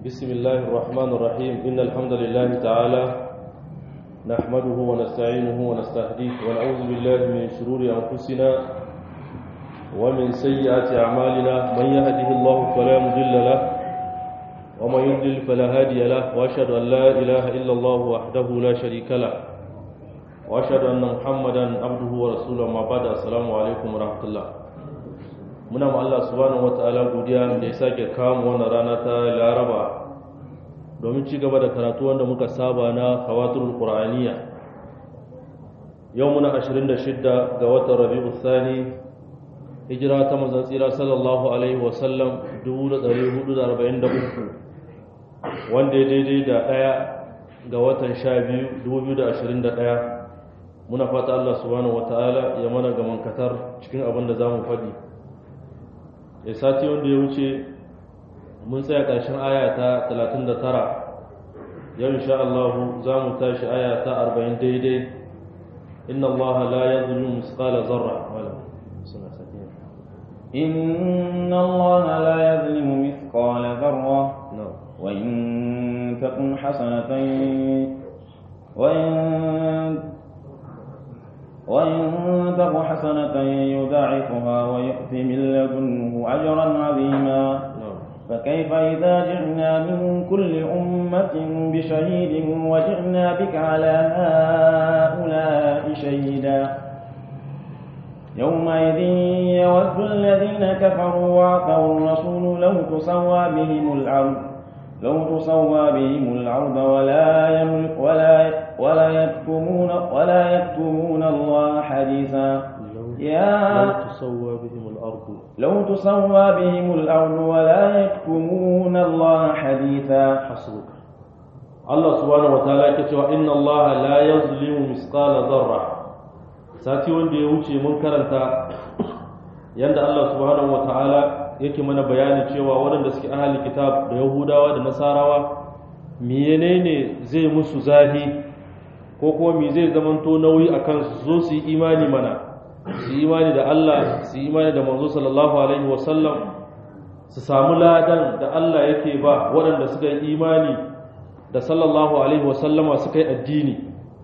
بسم الله الرحمن الرحيم إن الحمد لله تعالى نحمده ونستعينه ونستهديه ونعوذ بالله من شرور أنفسنا ومن سيئات أعمالنا من يهده الله فلا مضل له ومن يضلل فلا هادي له وأشهد أن لا إله إلا الله وحده لا شريك له وأشهد أن محمدا عبده ورسوله ما بعد السلام عليكم ورحمة الله muna ma Allah subhanahu wataala godiya da ya sake kawo wannan rana ta Laraba domin ci gaba da karatu wanda muka saba na Khawatirul Qur'aniyya yau muna 26 ga watan Rabiul Thani hijira ta manzon tsira sallallahu alaihi wa sallam 1443 wanda ya daidai da daya ga watan 12 2021 muna fata Allah subhanahu wataala ya mana gaman katar cikin abin da zamu faɗi ya sati wanda ya wuce mun tsaya ƙarshen aya ta 39 yau insha Allah za mu tashi aya ta 40 daidai inna Allah la yadhlimu misqala zarra إن الله لا يظلم مثقال ذرة وإن تكن حسنة وإن وإن تك حسنة يضاعفها ويؤتي من لدنه أجرا عظيما فكيف إذا جئنا من كل أمة بشهيد وجئنا بك على هؤلاء شهيدا يومئذ يود الذين كفروا وعصوا الرسول لو تسوى بهم الأرض لو تسوى بهم الأرض ولا يملك ولا ولا يكتمون ولا يكتمون الله حديثا يا لو تسوى بهم الأرض لو تسوى بهم الأرض ولا يكتمون الله حديثا حسبك الله سبحانه وتعالى كتب إن الله لا يظلم مثقال ذرة sati wanda ya wuce mun karanta yanda Allah subhanahu wataala yake mana bayani cewa waɗanda suke ahli kitab da yahudawa da nasarawa menene zai musu zahi ko kuma me zai zamanto nauyi a kansu zo su yi imani mana su yi imani da Allah su yi imani da manzo sallallahu alaihi wasallam su samu ladan da Allah yake ba waɗanda suka yi imani da sallallahu alaihi wasallama suka yi addini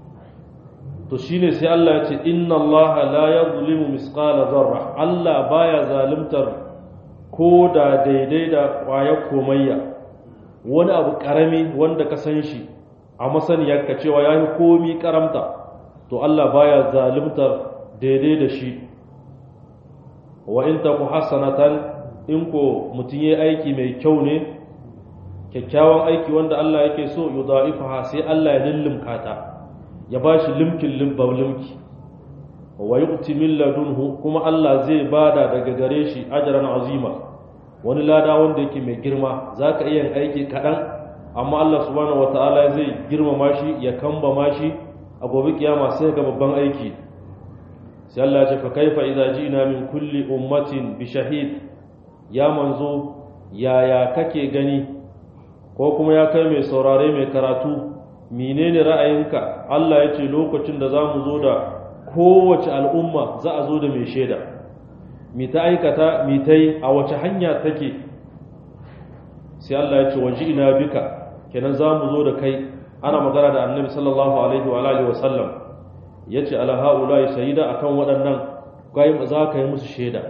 to shine sai Allah ya ce inna Allah la yadhlimu misqala zarra Allah baya zalimtar ko da daidai da ƙwayar komayya wani abu ƙarami wanda ka san shi a masaniyar ka cewa ya yi komi karamta to Allah baya zalimtar daidai da shi wa in taku hasanatan in ko mutum yayi aiki mai kyau ne kyakkyawan aiki wanda Allah yake so yudha'ifaha sai Allah ya lullumka ta ya bashi limkin limba limki wa yu'ti min ladunhu kuma Allah zai bada daga gare shi ajran azima wani lada wanda yake mai girma zaka iya aiki kadan amma Allah subhanahu wataala zai girmama shi ya kambama shi a gobe kiyama sai ga babban aiki sai Allah ya ce fa kaifa idza ji'na min kulli ummatin bi shahid ya manzo yaya kake gani ko kuma ya kai mai saurare mai karatu menene ra'ayinka Allah ya ce lokacin da zamu zo da kowace al'umma za a zo da mai shaida mi ta aikata mi ta yi a wace hanya take sai Allah ya ce waje ina bika kenan za mu zo da kai ana magana da annabi sallallahu alaihi wa alihi wasallam ya ce ala ha'ula shahida akan waɗannan gai za ka yi musu shaida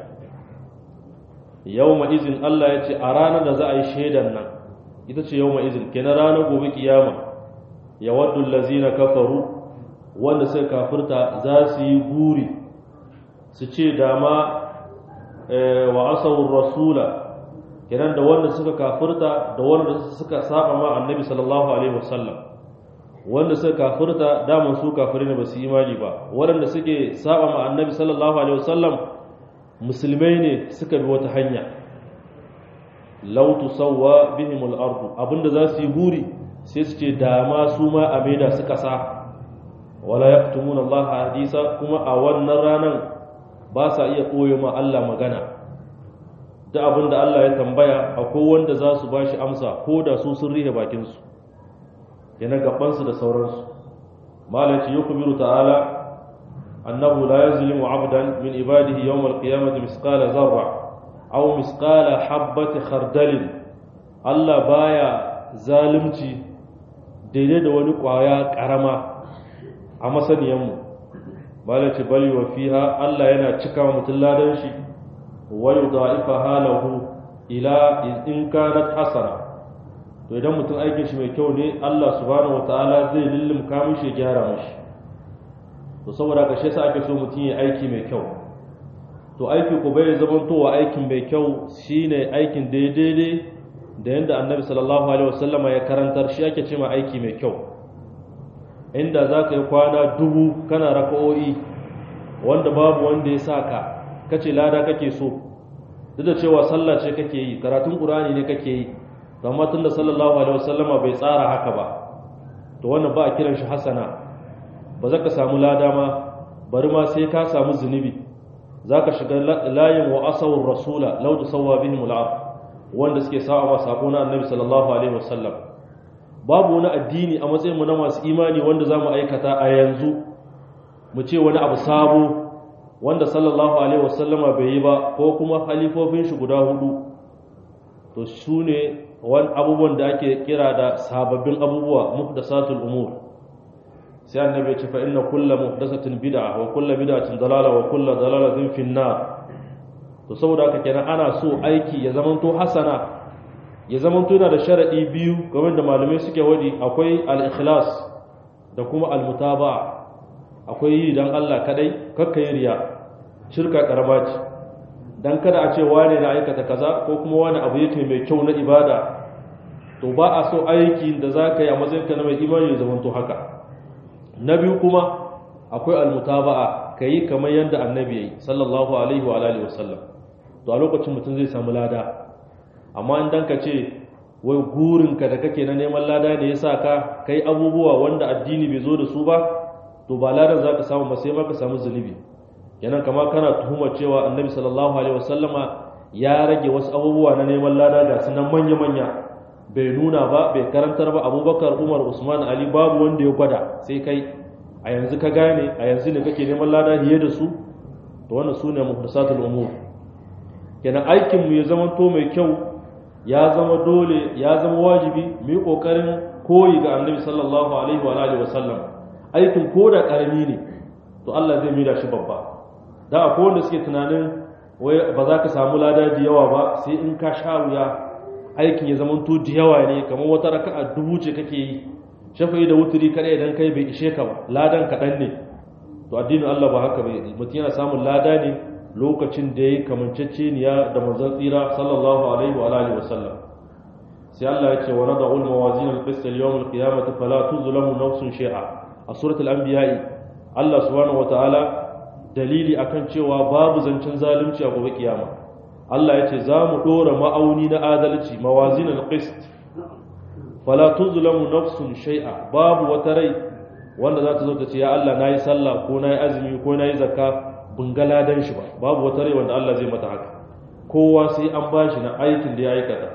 yawma izin Allah ya ce a ranar da za a yi shaidan nan ita ce yawma izin kenan ranar gobe kiyama ya waddu allazina kafaru wanda suka kafirta za su yi guri su ce dama wa asawur rasula kenan da wanda suka kafirta da wanda suka saba ma annabi sallallahu alaihi wasallam wanda suka kafirta daman su kafiri ne ba su imani ba waɗanda suke saba ma annabi sallallahu alaihi wasallam musulmai ne suka bi wata hanya law tusawwa bihim al-ard abinda za su yi guri sai su ce dama su ma a maida suka sa wala yaktumuna Allah hadisa kuma a wannan ranan ba sa iya koyo ma Allah magana da abin da Allah ya tambaya akwai wanda za su ba shi amsa ko da su sun rihe bakinsu yana gabansu da sauransu malaci ya kubiru ta'ala annahu la yazlimu abdan min ibadihi yawm al-qiyamati zarra aw misqala habati khardalin Allah baya zalunci daidai da wani kwaya karama a masaniyanmu bala ce bali wa fiha Allah yana cika wa mutum ladan shi wa yudha'ifa halahu ila in kanat hasana to idan mutum aikin shi mai kyau ne Allah subhanahu wataala zai lullumka mishi ya gyara mishi to saboda ka shi yasa ake so mutum ya aiki mai kyau to aiki ko bai zamantowa aikin mai kyau shine aikin daidai da yanda annabi sallallahu alaihi wasallama ya karantar shi ake cewa aiki mai kyau inda za ka yi kwana dubu kana raka'o'i wanda babu wanda ya sa ka kace lada kake so duk da cewa sallah ce kake yi karatun qur'ani ne kake yi amma tunda sallallahu alaihi wasallama bai tsara haka ba to wannan ba a kiran shi hasana ba za ka samu lada ma bari ma sai ka samu zunubi za ka shiga layin wa asawar rasula lau da sauwa bihim al'ar wanda suke sa'a ma sako na annabi sallallahu alaihi wasallam babu wani addini a matsayinmu na masu imani wanda za mu aikata a yanzu mu ce wani abu sabo wanda sallallahu alaihi wasallama bai yi ba ko kuma halifofin shi guda hudu to su ne wani abubuwan da ake kira da sababbin abubuwa muhdasatul umur sai annabi ya ce fa inna kullu muhdathatin bid'a wa kullu bid'atin dalala wa kullu dalalatin fin nar to saboda haka kenan ana so aiki ya zamanto hasana ya zamanto yana da sharadi biyu game da malamai suke wadi akwai al-ikhlas da kuma al-mutaba'a akwai yi dan Allah kadai kakka yi riya shirka karama ce dan kada a ce wane na aikata kaza ko kuma wani abu yake mai kyau na ibada to ba a so aikin da za ka yi a matsayinka na mai imani ya zamanto haka na biyu kuma akwai almutaba'a ka yi kamar yadda annabi ya yi sallallahu alaihi wa alihi wasallam to a lokacin mutum zai samu lada amma in dan ka ce wai gurinka da kake na neman lada ne yasa ka kai abubuwa wanda addini bai zo da su ba to ba ladan za ka samu ba sai ma ka samu zunubi kenan kama kana tuhumar cewa annabi sallallahu alaihi wasallama ya rage wasu abubuwa na neman lada ga sunan manya-manya bai nuna ba bai karantar ba abubakar umar usman ali babu wanda ya gwada sai kai a yanzu ka gane a yanzu ne kake neman lada hiye da su to wannan su ne muhdasatul umur kenan aikin mu ya zama to mai kyau ya zama dole ya zama wajibi mu yi kokarin koyi ga annabi sallallahu alaihi wa alihi wasallam aikin ko da karami ne to Allah zai mira shi babba da akwai wanda suke tunanin wai ba za ka samu lada da yawa ba sai in ka sha wuya aikin ya zama to da yawa ne kamar wata raka'a dubu ce kake yi shafa'i da wuturi kada idan kai bai ishe ka ba ladan kaɗan ne to addinin Allah ba haka bai mutum yana samun lada ne lokacin da ya kamanceceniya da manzon tsira sallallahu alaihi wa alihi wasallam sai Allah ya ce wa nada'ul mawazin al-qist al-yawm al-qiyamati fala tuzlamu nafsun shay'a a suratul anbiya'i Allah subhanahu wa ta'ala dalili akan cewa babu zancen zalunci a gobe kiyama Allah ya ce za mu ɗora ma'auni na adalci mawazin al-qist fala tuzlamu nafsun shay'a babu wata rai wanda za ta zo ta ce ya Allah nayi sallah ko nayi azumi ko nayi zakka bin ga ladan shi ba babu wata rai wanda Allah zai mata haka kowa sai an bashi na aikin da ya aikata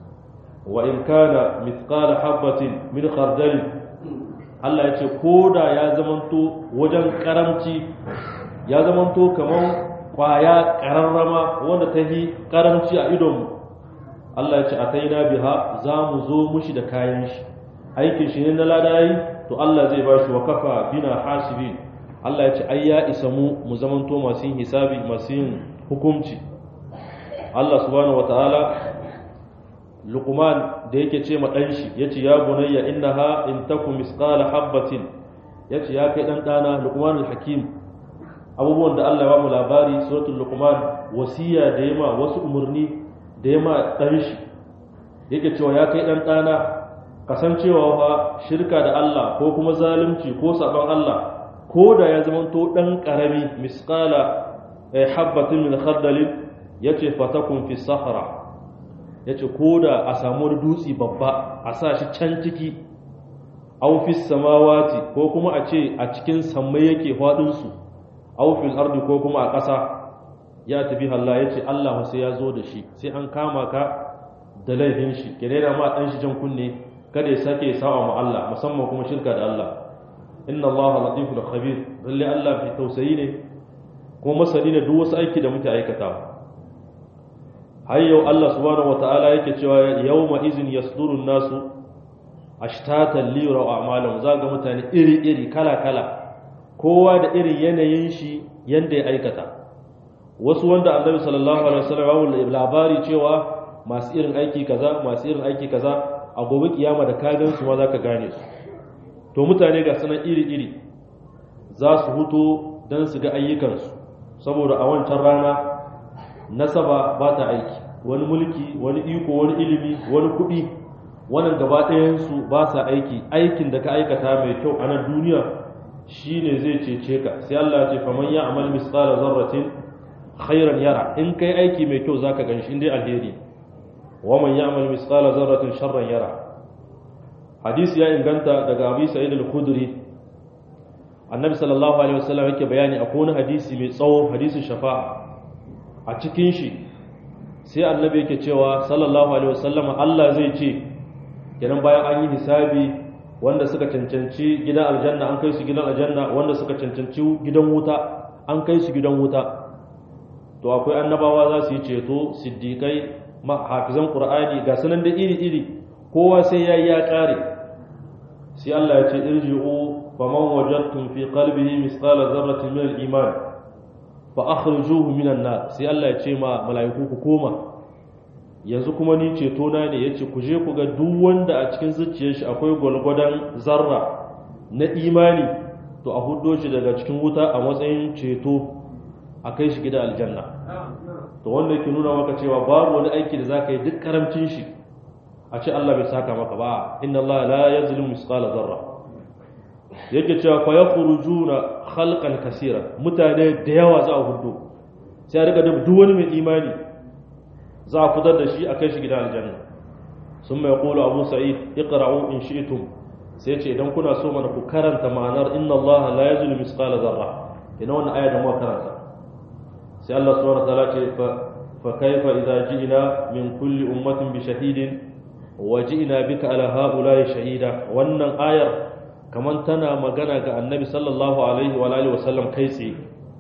wa in kana mithqala habatin min khardal Allah ya ce ko da ya zamanto wajen karamci ya zamanto kamar kwaya ƙararrama wanda ta yi ƙaramci a idonmu Allah ya ce a taina biha za mu zo mushi da kayan shi aikin shi ne na ladayi to Allah zai ba shi wa kafa bina hasibi Allah ya ce ai ya isa mu mu zamanto masu yin hisabi masu yin hukunci Allah subhanahu wataala Luqman da yake ce ma dan shi yace ya bunayya innaha in takum misqala habatin yace ya kai dan dana Luqman al-Hakim abubuwan da Allah ya ba mu labari suratul luqman wasiya da yama wasu umurni da yama dan shi yake cewa ya kai dan dana kasancewa fa shirka da Allah ko kuma zalunci ko saban Allah ko da ya zama to dan karami misqala habatin min khardal yace fatakun fi sahara yace ko da a samu dutsi babba a sa shi can ciki aw fi samawati ko kuma a ce a cikin sammai yake fadin su aw fil ardi ko kuma a ƙasa ya tabi Allah ya ce Allah sai ya zo da shi sai an kama ka da laifin shi ke daina ma ɗan shi jan kunne kada ya sake sawa ma Allah musamman kuma shirka da Allah inna Allah latiful khabir lalle Allah fi tausayi ne kuma masani ne duk wasu aiki da muke aikata har yau Allah subhanahu wataala yake cewa yawma izin yasdurun nasu ashtatan liyura a'malahum za ga mutane iri iri kala kala kowa da irin yanayin shi yanda ya aikata wasu wanda Annabi sallallahu alaihi wasallam ya labari cewa masu irin aiki kaza masu irin aiki kaza a gobe kiyama da ka gan su ma zaka gane su to mutane ga sanan iri iri za su huto dan su ga ayyukansu saboda a wancan rana nasaba ba ta aiki wani mulki wani iko wani ilimi wani kuɗi wannan gaba ɗayansu ba sa aiki aikin da ka aikata mai kyau a nan duniya shine zai cece ka sai Allah ce faman ya amal misqala zarratin khairan yara in kai aiki mai kyau zaka ganshi indai alheri wa man ya amal misqala zarratin sharran yara hadisi ya inganta daga Abi Sa'id al-Khudri annabi sallallahu alaihi wasallam yake bayani akwai wani hadisi mai tsawo hadisin shafa'a a cikin shi sai annabi yake cewa sallallahu alaihi wasallam Allah zai ce kenan bayan an yi hisabi wanda suka cancanci gidan aljanna an kai su gidan aljanna wanda suka cancanci gidan wuta an kai su gidan wuta to akwai annabawa za su yi ceto siddiqai hafizan qur'ani ga sanan da iri iri kowa sai yayi ya kare sai Allah ya ce irji'u faman wajadtum fi qalbihi misqala dharratin min al-iman fa akhrijuhu minan nar sai Allah ya ce ma mala'iku ku koma yanzu kuma ni ceto na ne yace ku je ku ga duk wanda a cikin zuciyar shi akwai gwalgwadon zarra na imani to a huddo shi daga cikin wuta a matsayin ceto a kai shi gida aljanna to wanda yake nuna maka cewa babu wani aiki da zaka yi duk karamcin shi a ce Allah bai saka maka ba inna Allah la yazlimu misqala zarra yake cewa fa yakhrujuna khalqan kaseera mutane da yawa za a hudu sai riga da duk wani mai imani za a fitar da shi a kai shi gidan aljanna sun mai kula abu sa'id iqra'u in shi'tum sai ce idan kuna so mana ku karanta ma'anar inna Allah la yazlimu misqala zarra ina wannan aya da muka karanta sai Allah subhanahu wa ta'ala ce fa kaifa idza ji'na min kulli ummatin bi shahidin wa ji'na bika ala ha'ula'i shahida wannan ayar kamar tana magana ga annabi sallallahu alaihi wa alihi wasallam kai tsaye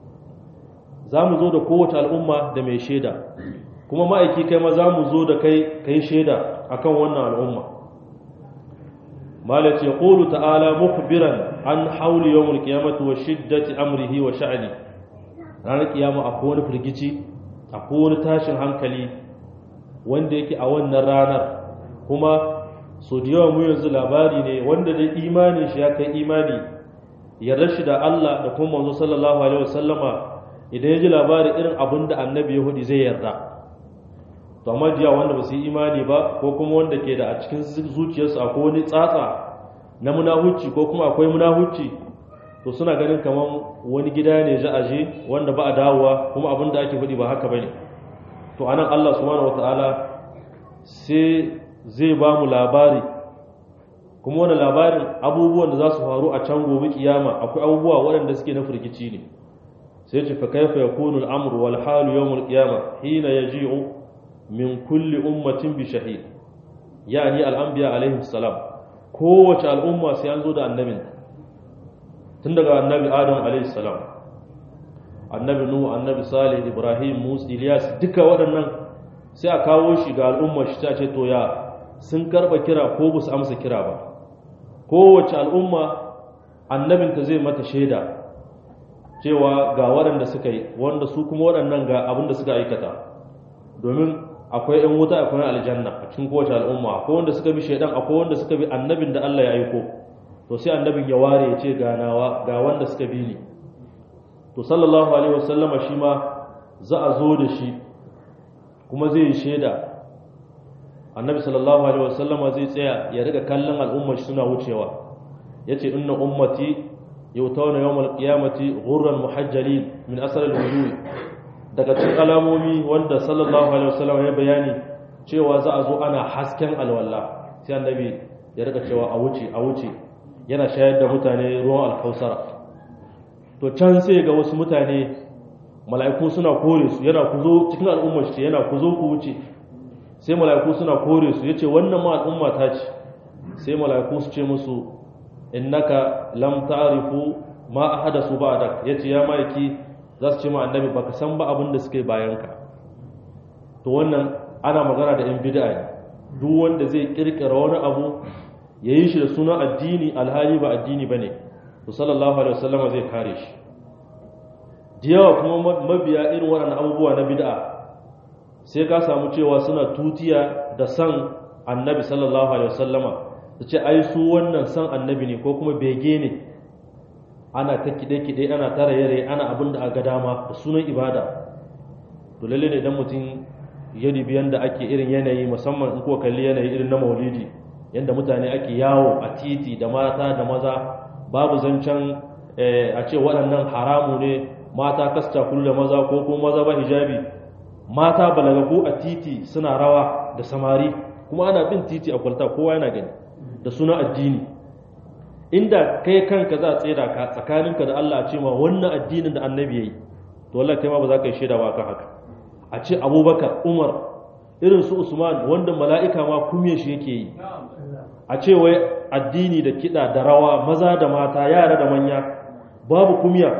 za mu zo da kowace al'umma da mai shaida kuma ma'aiki kai ma za mu zo da kai kai shaida akan wannan al'umma malat ya qulu ta'ala mukhbiran an hawli yawm al-qiyamati wa shiddati amrihi wa sha'ni ranar kiyama akwai wani firgici akwai wani tashin hankali wanda yake a wannan ranar kuma so da yawa mu yanzu labari ne wanda da imanin shi ya kai imani yarda shi da Allah da kuma manzo sallallahu alaihi wasallama idan ya ji labari irin abin da annabi ya hudi zai yarda to amma jiya wanda ba su yi imani ba ko kuma wanda ke da a cikin zuciyarsu akwai wani tsatsa na munahuci ko kuma akwai munahuci to suna ganin kamar wani gida ne za a je wanda ba a dawowa kuma abin da ake hudi ba haka bane to anan Allah subhanahu wataala sai zai ba mu labari kuma wani labarin abubuwan da za su faru a can gobe kiyama akwai abubuwa waɗanda suke na firgici ne sai ce fa kaifa yakunu al-amr wal halu yawm al-qiyama hina yaji'u min kulli ummatin bi shahid yani al-anbiya alaihim salam kowace al'umma sai an zo da annabin tun daga annabi adam alaihi salam annabi nuhu annabi salih ibrahim musa ilyas duka waɗannan sai a kawo shi ga al'ummar shi ta ce to ya sun karba kira ko ba su amsa kira ba kowace al'umma annabinta zai mata shaida cewa ga waɗanda suka yi wanda su kuma waɗannan ga abin da suka aikata domin akwai ‘yan wuta akwai aljanna a cikin kowace al'umma akwai wanda suka bi shaidan akwai wanda suka bi annabin da Allah ya aiko to sai annabin ya ware ya ce ganawa ga wanda suka bi ni to sallallahu alaihi wasallama shi ma za a zo da shi kuma zai yi shaida annabi sallallahu alaihi wasallama zai tsaya ya riga kallon al'ummar suna wucewa yace inna ummati yutawna yawmal qiyamati ghurran muhajjalin min asar al-wujuh daga cikin alamomi wanda sallallahu alaihi wasallama ya bayani cewa za a zo ana hasken alwala sai annabi ya riga cewa a wuce a wuce yana shayar da mutane ruwan alkausara to can sai ga wasu mutane mala'iku suna kore su yana ku zo cikin al'ummar shi yana ku zo ku wuce sai mala'iku suna kore su yace wannan ma al'umma ta ce sai mala'iku su ce musu innaka lam ta'rifu ma ahadasu ba'dak yace ya maiki za su ce ma annabi baka san ba abin da suke bayan ka to to wannan ana magana da yan bid'a ne duk wanda zai kirkira wani abu ya yi shi da sunan addini alhali ba addini ba ne to sallallahu alaihi wasallama zai kare shi da yawa kuma mabiya irin waɗannan abubuwa na bid'a sai ka samu cewa suna tutiya da san annabi sallallahu alaihi wasallama su ce ai su wannan san annabi ne ko kuma bege ne ana ta kide-kide ana tara yare ana abin da aga dama da sunan ibada to lalle ne idan mutum ya dubi yanda ake irin yanayi musamman in ko kalli yanayi irin na maulidi yanda mutane ake yawo a titi da mata da maza babu zancen a ce waɗannan haramu ne mata kasta kullu da maza ko kuma maza ba hijabi mata balagagu a titi suna rawa da samari kuma ana bin titi a kwalta kowa yana gani da suna addini inda kai kanka za a tsira ka tsakaninka da Allah a ce ma wannan addinin da annabi yayi to wallahi kai ma ba za ka yi shaida ba kan haka a ce Abubakar Umar irin su Usman wanda mala'ika ma kumye shi yake yi a ce wai addini da kida da rawa maza da mata yara da manya babu kumya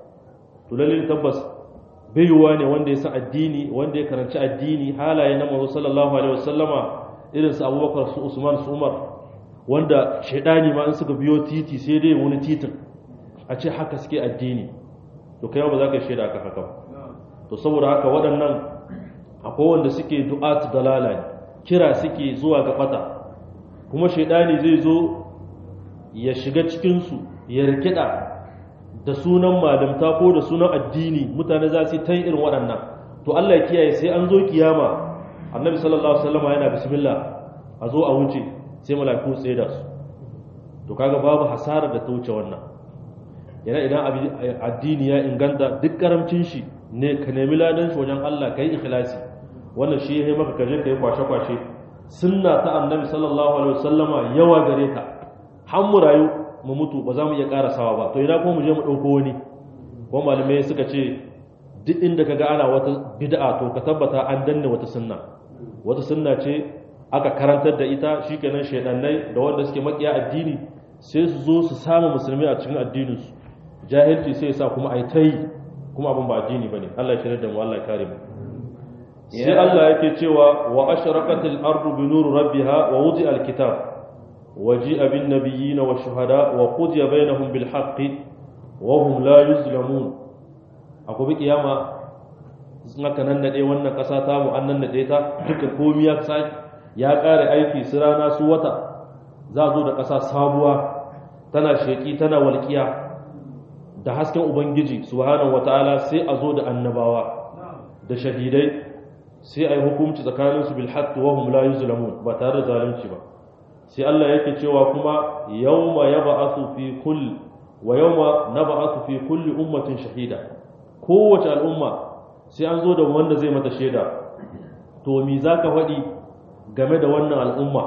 to lalle tabbas baiwa ne wanda ya san addini wanda ya karanci addini halaye na manzo sallallahu alaihi wasallama irin su Abubakar su Usman su Umar wanda shaidani ma in suka biyo titi sai dai wani titin a ce haka suke addini to kai ba za ka shaida ka haka to saboda haka waɗannan akwai wanda suke du'atu dalala ne kira suke zuwa ga fata kuma shaidani zai zo ya shiga cikin su ya rikida da sunan malamta ko da sunan addini mutane za su ta irin waɗannan to Allah ya kiyaye sai an zo kiyama annabi sallallahu alaihi wasallam yana bismillah a zo a wuce sai mala'iku tsaye da su to kaga babu hasara da ta wuce wannan yana idan addini ya inganta duk karamcin shi ne ka nemi ladan shi wajen Allah kai ikhlasi wannan shi ya maka kaje kai kwashe kwashe sunna ta annabi sallallahu alaihi wasallama yawa gare ta har mu rayu mu mutu ba za mu iya karasawa ba to idan ko mu je mu dauko wani ko malamai suka ce duk inda kaga ana wata bid'a to ka tabbata an danne wata sunna wata sunna ce aka karantar da ita shikenan shaidannai da wanda suke makiya addini sai su zo su samu musulmi a cikin addininsu jahilci sai sa kuma ai tai kuma abin ba addini bane Allah ya shirya da mu Allah ya kare mu sai Allah yake cewa wa ashraqatil ardu bi nuri rabbiha wa wudi alkitab wa ji'a bin nabiyyin wa shuhada wa qudiya bainahum bil haqqi wa hum la yuzlamun akwai kiyama sun aka nan nade wannan kasa ta mu an nan nade ta duka komai ya saki ya ƙare aiki su rana su wata za zo da ƙasa sabuwa tana sheƙi tana walƙiya da hasken ubangiji subhanahu wata'ala sai a zo da annabawa da shahidai sai a yi hukunci tsakaninsu bil haqqi wa hum la yuzlamun ba tare da zalunci ba sai Allah yake cewa kuma yawma yab'athu fi kull wa yawma nab'athu fi kulli ummatin shahida kowace al'umma sai an zo da wanda zai mata shaida to me zaka faɗi game da wannan al'umma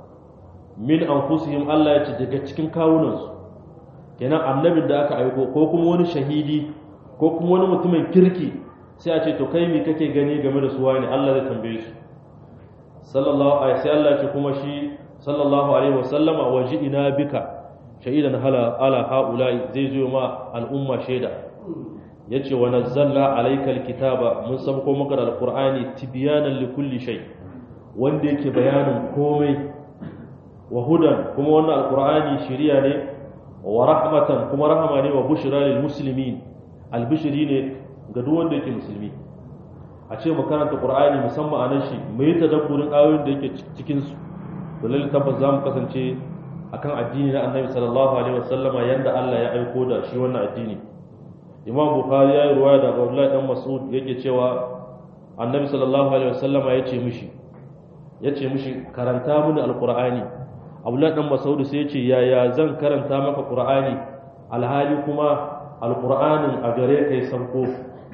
min anfusihim Allah ya ce daga cikin kawunansu kenan annabin da aka aiko ko kuma wani shahidi ko kuma wani mutumin kirki sai a ce to kai me kake gani game da su wani Allah zai tambaye su sallallahu alaihi sai Allah ya ce kuma shi sallallahu alaihi wasallama waji'ina bika shahidan hala ala haula'i zai zo ma al'umma shaida yace wa nazzalna alayka alkitaba mun sabko maka da alqur'ani tibyanan likulli shay' wanda yake bayanin komai wa hudan kuma wannan alqur'ani shiriya ne wa rahmatan kuma rahama ne wa bushra lil muslimin albishiri ne ga duk wanda yake musulmi a ce mu karanta qur'ani musamman anan shi mu yi tadabburin ayoyin da yake cikin su to lalle tabbas zamu kasance akan addini na annabi sallallahu alaihi wasallama yanda Allah ya aiko da shi wannan addini imam bukhari ya yi ruwaya daga abdullahi dan mas'ud yake cewa annabi sallallahu alaihi wasallama ya ce mishi ya ce mishi karanta mini alkur'ani abdullahi dan masaudu sai ya ce yaya zan karanta maka qur'ani alhali kuma alkur'anin a gare kai sanko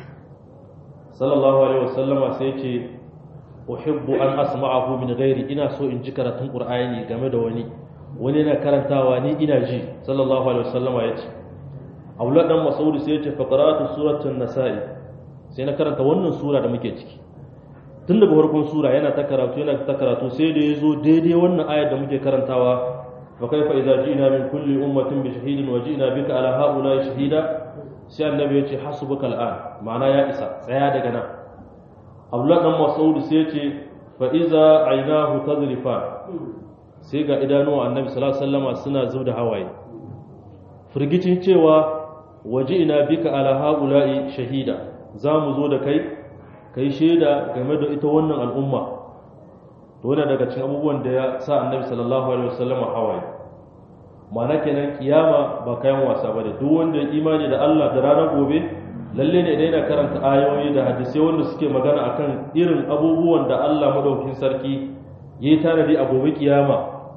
sallallahu alaihi wasallama sai ya ce uhibbu an asma'ahu min ghairi ina so in ji karatun qur'ani game da wani wani yana karantawa ni ina ji sallallahu alaihi wasallama ya ce abdullahi dan masaudu sai ya ce fa qara'atu suratul nasa'i sai na karanta wannan sura da muke ciki tun daga farkon sura yana ta karatu yana ta karatu sai da ya zo daidai wannan ayar da muke karantawa fa kaifa idza ji'na min kulli ummatin bi shahidin wa ji'na bika ala haula shahida sai annabi ya ce hasbuka al'an ma'ana ya isa tsaya daga nan abdullah dan mas'ud sai ya ce fa iza aynahu tadrifan sai ga idanuwa annabi sallallahu alaihi wasallama suna zubda hawaye firgicin cewa waje ina bika ala haula'i shahida za mu zo da kai kai shaida game da ita wannan al'umma to wannan daga cikin abubuwan da ya sa annabi sallallahu alaihi wasallama hawaye ma'ana kenan kiyama ba kayan wasa ba da duk wanda ya imani da Allah da ranar gobe lalle ne idan yana karanta ayoyi da hadisai wanda suke magana akan irin abubuwan da Allah madaukakin sarki yayi tanadi a gobe kiyama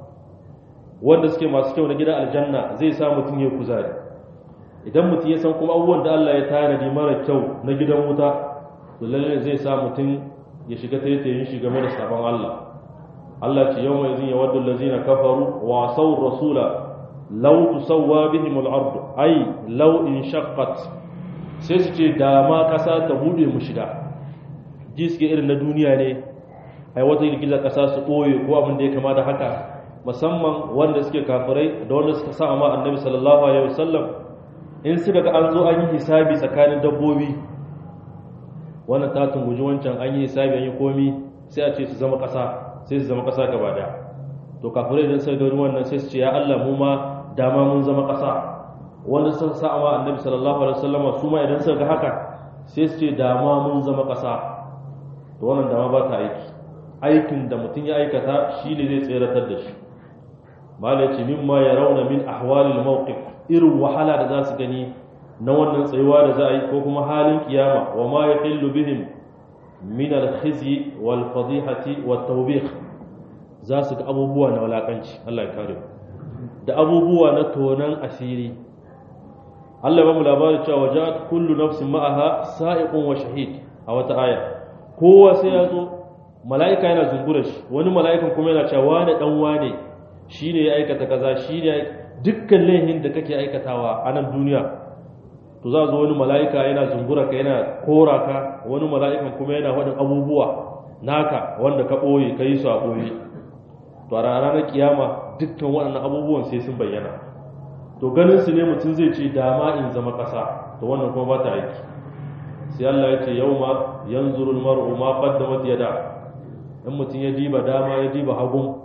wanda suke masu kyau na gidan aljanna zai sa mutum ya kuzari idan mutum ya san kuma abubuwan da Allah ya tanadi mara kyau na gidan wuta to lalle zai sa mutum ya shiga taitayin shi game da sabon Allah Allah ce yau mai zin ya wadda lazina kafaru wa sau rasula law tusawwa bihim al-ard ay law in shaqqat sai su ce da ma kasa ta bude mu shiga ji suke irin na duniya ne ai wata girgizar kasa su boye ko abin da ya kama da haka musamman wanda suke kafirai da wanda suka sa ma annabi sallallahu alaihi wasallam in suka ga an zo an yi hisabi tsakanin dabbobi wannan ta tunguji wancan an yi hisabi an yi komi sai a ce su zama kasa sai su zama kasa gaba daya to kafirai idan suka ga wannan sai su ce ya Allah mu ma dama mun zama kasa wanda suka sa ma annabi sallallahu alaihi wasallam su ma idan suka ga haka sai su ce dama mun zama kasa to wannan dama ba ta aiki aikin da mutum ya aikata shi ne zai tseratar da shi malai ce mimma ya rauna min ahwalil mawqif irin wahala da za su gani na wannan tsayuwa da za a yi ko kuma halin kiyama wa ma yahillu bihim min al-khizyi wal fadihati wat tawbih za su ga abubuwa na walakanci Allah ya kare da abubuwa na tonan asiri Allah ya ba mu labarin cewa wajat kullu nafsin ma'aha sa'iqun wa shahid a wata aya kowa sai ya zo mala'ika yana zungura shi wani mala'ikan kuma yana cewa wane dan wane shine ya aikata kaza shine dukkan laihin da kake aikatawa a nan duniya to za zo wani mala'ika yana zungura ka yana kora ka wani mala'ikan kuma yana wadin abubuwa naka wanda ka boye kai su a boye to a ranar kiyama dukkan waɗannan abubuwan sai sun bayyana to ganin su ne mutum zai ce dama in zama ƙasa to wannan kuma ba ta aiki sai Allah ya ce yauma yanzuru al-mar'u ma qaddamat yada in mutum ya diba dama ya diba hagun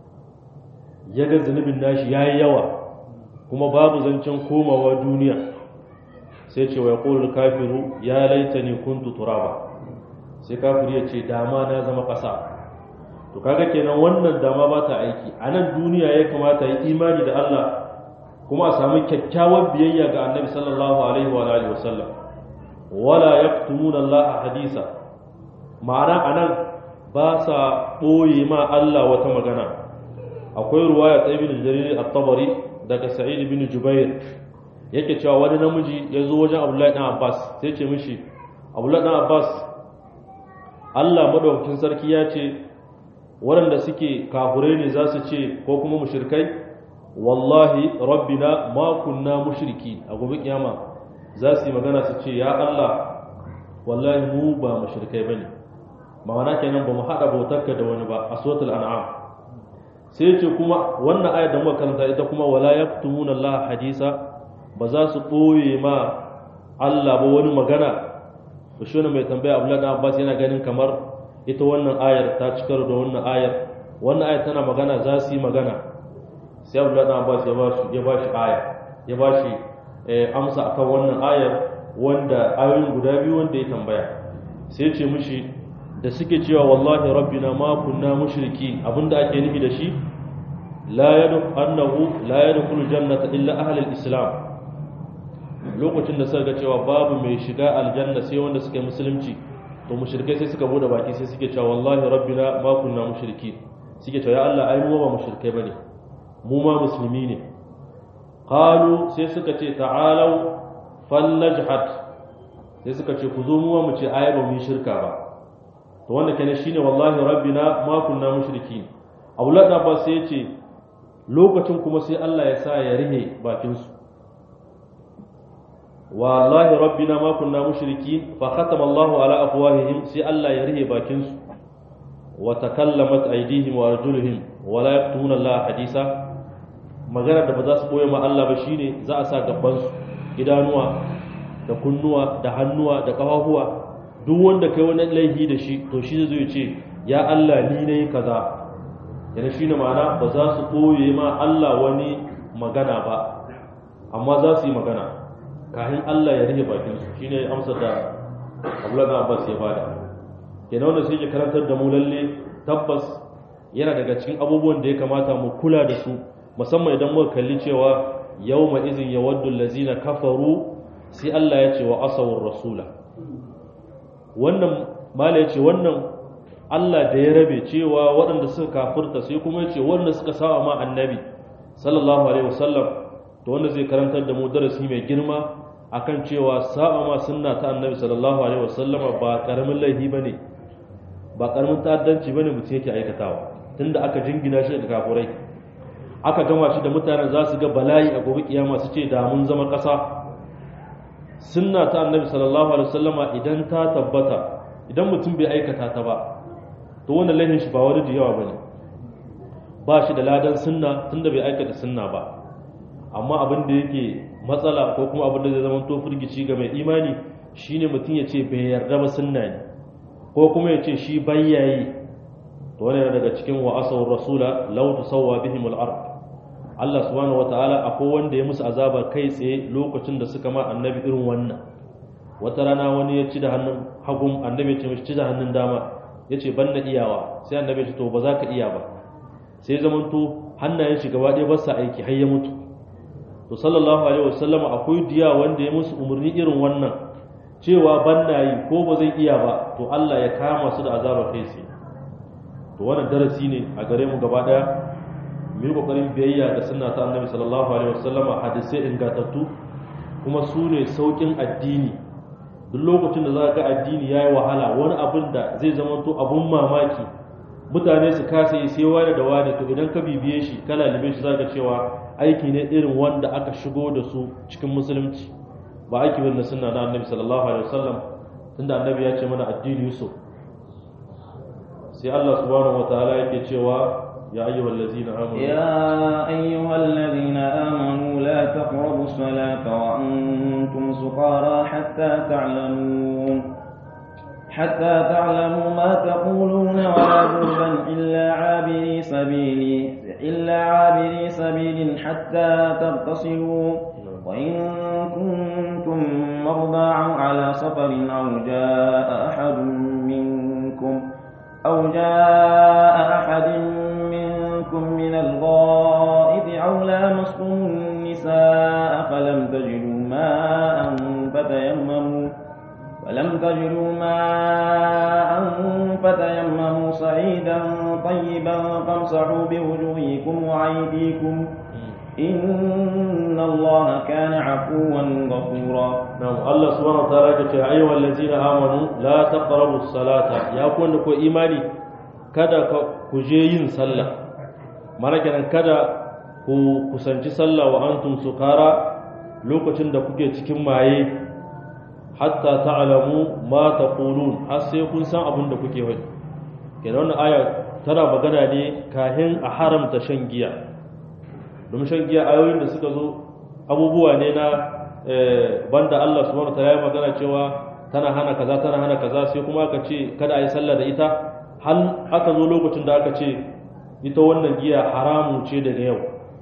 ya ga zunubin nashi yayi yawa kuma babu zancen komawa duniya sai ce wa yaqulu kafiru ya laitani kuntu turaba sai kafiri ya ce dama na zama ƙasa to kaga kenan wannan dama ba ta aiki a nan duniya ya kamata yi imani da Allah kuma a samu kyakkyawar biyayya ga annabi sallallahu alaihi wa alihi wasallam wala yaktumuna Allah hadisa ma'ana anan ba sa boye ma Allah wata magana akwai ruwaya ta ibn jarir at-tabari daga sa'id ibn jubair yake cewa wani namiji ya zo wajen abdullahi dan abbas sai ce mishi abdullahi dan abbas Allah madaukakin sarki ya ce waɗanda suke kafurai ne za su ce ko kuma mushrikai wallahi rabbina ma kunna mushriki a gobe kiyama za su yi magana su ce ya Allah wallahi mu ba mushrikai bane ma'ana kenan ba mu hada bautarka da wani ba a suratul an'am sai ce kuma wannan ayar da muka karanta ita kuma wala yaktumuna Allah hadisa ba za su ɓoye ma Allah ba wani magana to shi mai tambaya Abdullahi dan Abbas yana ganin kamar ita wannan ayar ta cikar da wannan ayar wannan ayar tana magana za su yi magana sai Abdullahi dan Abbas ya ba shi ya ba shi aya ya ba shi amsa akan wannan ayar wanda ayoyin guda biyu wanda ya tambaya sai ce mishi da suke cewa wallahi rabbina ma kunna mushriki abinda ake nufi da shi la yadkhulu annahu la yadkhulu jannata illa ahli al-islam lokacin da suka ga cewa babu mai shiga aljanna sai wanda suka yi musulunci to mushrikai sai suka bude baki sai suke cewa wallahi rabbina ma kunna mushriki suke cewa ya Allah ai mu ba mushrikai bane mu ma musulmi ne qalu sai suka ce ta'alu fallajhat sai suka ce ku zo mu mu ce ai ba mu yi shirka ba to wanda kenan shine wallahi rabbina ma kunna mushriki Abdullah da ba sai ya ce lokacin kuma sai Allah ya sa ya rihe bakin su wallahi rabbina ma kunna mushriki fa khatama Allah ala afwahihim sai Allah ya rihe bakin su wa takallamat aydihim wa arjuluhum wa la yaktumuna Allah hadisa magana da ba za su boye ma Allah ba shine za a sa gaban su idanuwa da kunnuwa da hannuwa da kafafuwa duk wanda kai wani laifi da shi to shi zai ce ya Allah ni nayi kaza yana shine ma'ana ba za su koye ma Allah wani magana ba amma za su yi magana kafin Allah ya rike bakin su shine amsar da Abdullahi Abbas ya bada kenan wanda sai ya karantar da mu lalle tabbas yana daga cikin abubuwan da ya kamata mu kula da su musamman idan muka kalli cewa yawma izin yawaddu allazina kafaru sai Allah ya ce wa asawur rasula wannan mala ya ce wannan Allah da ya rabe cewa waɗanda suka kafirta sai kuma ya ce waɗanda suka sawa ma annabi sallallahu alaihi wasallam to wanda zai karantar da mu darasi mai girma akan cewa sa'a ma sunna ta annabi sallallahu alaihi wasallam ba karamin laifi bane ba karamin ta'addanci bane mutum yake aikatawa tunda aka jingina shi da kafurai aka gama shi da mutanen za su ga bala'i a gobe kiyama su ce da mun zama ƙasa sunna ta annabi sallallahu alaihi wasallama idan ta tabbata idan mutum bai aikata ta ba to wannan laifin shi ba wani da yawa bane ba shi da ladan sunna tunda bai aikata sunna ba amma abin da yake matsala ko kuma abin da zai zama to firgici ga mai imani shine mutum ya ce bai yarda ba sunna ne ko kuma ya ce shi bayyayi to wannan daga cikin wa asaw rasula law tusawwa bihim al-ard Allah subhanahu wataala akwai wanda ya musu azaba kai tsaye lokacin da suka ma annabi irin wannan wata rana wani ya ci da hannun hagun annabi ya ce mishi ci da hannun dama ya ce ban na iyawa sai annabi ya ce to ba za ka iya ba sai zamanto hannayen shi gaba ɗaya ba sa aiki har ya mutu to sallallahu alaihi wasallam akwai diya wanda ya musu umarni irin wannan cewa ban na yi ko ba zai iya ba to Allah ya kama su da azaba kai tsaye to wannan darasi ne a gare mu gaba ɗaya mu yi kokarin biyayya da sunna ta annabi sallallahu alaihi wasallama hadisai ingantattu kuma su ne saukin addini duk lokacin da za ga addini yayi wahala wani abin da zai zama to abun mamaki mutane su kasa yi sai wani da wani to idan ka bibiye shi kana libe shi zaka cewa aiki ne irin wanda aka shigo da su cikin musulunci ba aiki bane sunna na annabi sallallahu alaihi wasallam tunda annabi ya ce mana addini yusuf sai Allah subhanahu wataala yake cewa يا أيها الذين آمنوا يا أيها الذين آمنوا لا تقربوا الصلاة وأنتم سقارى حتى تعلمون حتى تعلموا ما تقولون ولا جنبا إلا عابري سبيل إلا عابري سبيل حتى تغتسلوا وإن كنتم مرضى أو على سفر أو جاء أحد منكم أو جاء أحد منكم من الغائب أو لامستم النساء فلم تجدوا ماء فتيمموا فلم تجدوا ماء فتيمموا صعيدا طيبا فامسحوا بوجوهكم وأيديكم إن الله كان عفوا غفورا نعم الله سبحانه وتعالى يقول يا أيها الذين آمنوا لا تقربوا الصلاة يا كون كو إيماني kada ku je yin sallah mana kenan kada ku kusanci sallah wa antum sukara lokacin da kuke cikin maye hatta ta'lamu ma taqulun har sai kun san abin da kuke wani kenan wannan aya tana magana ne kahin a haramta shan giya domin shan giya ayoyin da suka zo abubuwa ne na banda Allah subhanahu wataala ya magana cewa tana hana kaza tana hana kaza sai kuma aka ce kada a yi sallah da ita hal aka zo lokacin da aka ce ita wannan giya haramu ce daga yau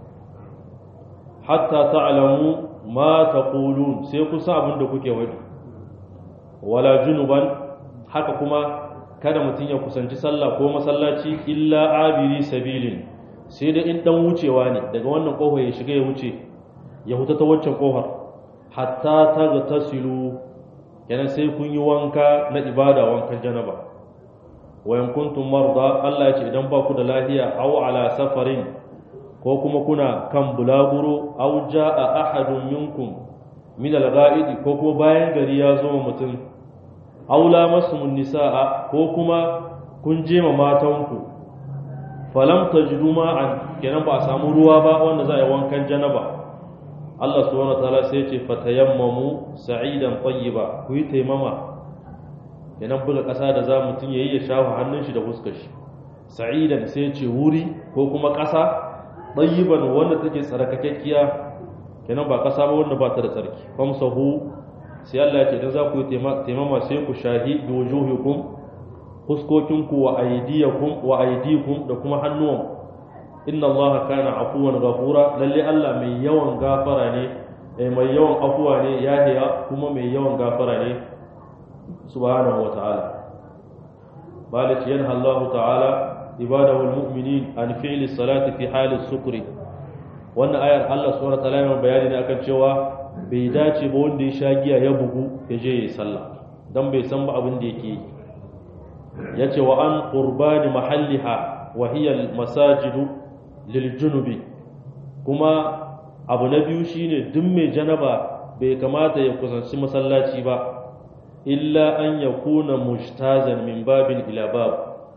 hatta ta'lamu ma taqulun sai ku san abin da kuke wadi wala junuban haka kuma kada mutum ya kusanci sallah ko masallaci illa abiri sabilin sai da in dan wucewa ne daga wannan kofar ya shiga ya wuce ya huta ta waccan kofar hatta ta ga tasilu kenan sai kun yi wanka na ibada wankan janaba wa in kuntum marda Allah ya ce idan ba ku da lafiya aw ala safarin ko kuma kuna kan bulaguro aw jaa ahadun minkum min al-ghaid ko kuma bayan gari ya zo mutum aw lamasum nisaa ko kuma kun je ma matanku falam tajidu ma'an kenan ba a samu ruwa ba wanda za a yi wankan janaba Allah subhanahu wataala sai ya ce fatayammamu sa'idan tayyiba ku yi taimama kenan buga ƙasa da za mutum yayi ya shafa hannun shi da fuskar shi sa'idan sai ya ce wuri ko kuma ƙasa tayyiban wanda take tsarkakekkiya kenan ba ƙasa ba wanda ba ta da tsarki famsahu sai Allah ya ce dan za ku yi taimama sai ku shahi bi wujuhikum fuskokinku wa aydiyakum wa aydikum da kuma hannuwan inna Allah kana afuwan ghafura lalle Allah mai yawan gafara ne mai yawan afuwa ne yahiya kuma mai yawan gafara ne subhanahu wa ta'ala balik yanha Allah ta'ala ibadahu almu'minin an fi'li salati fi hali sukri wannan ayar Allah subhanahu wa ta'ala yana bayani ne akan cewa bai dace ba wanda ya sha giya ya bugu ya je ya sallah dan bai san ba abin da yake yi yace wa an qurbani mahalliha wa hiya almasajidu liljunubi kuma abu na biyu shine duk mai janaba bai kamata ya kusanci masallaci ba illa an yakuna mushtazan min babin ila bab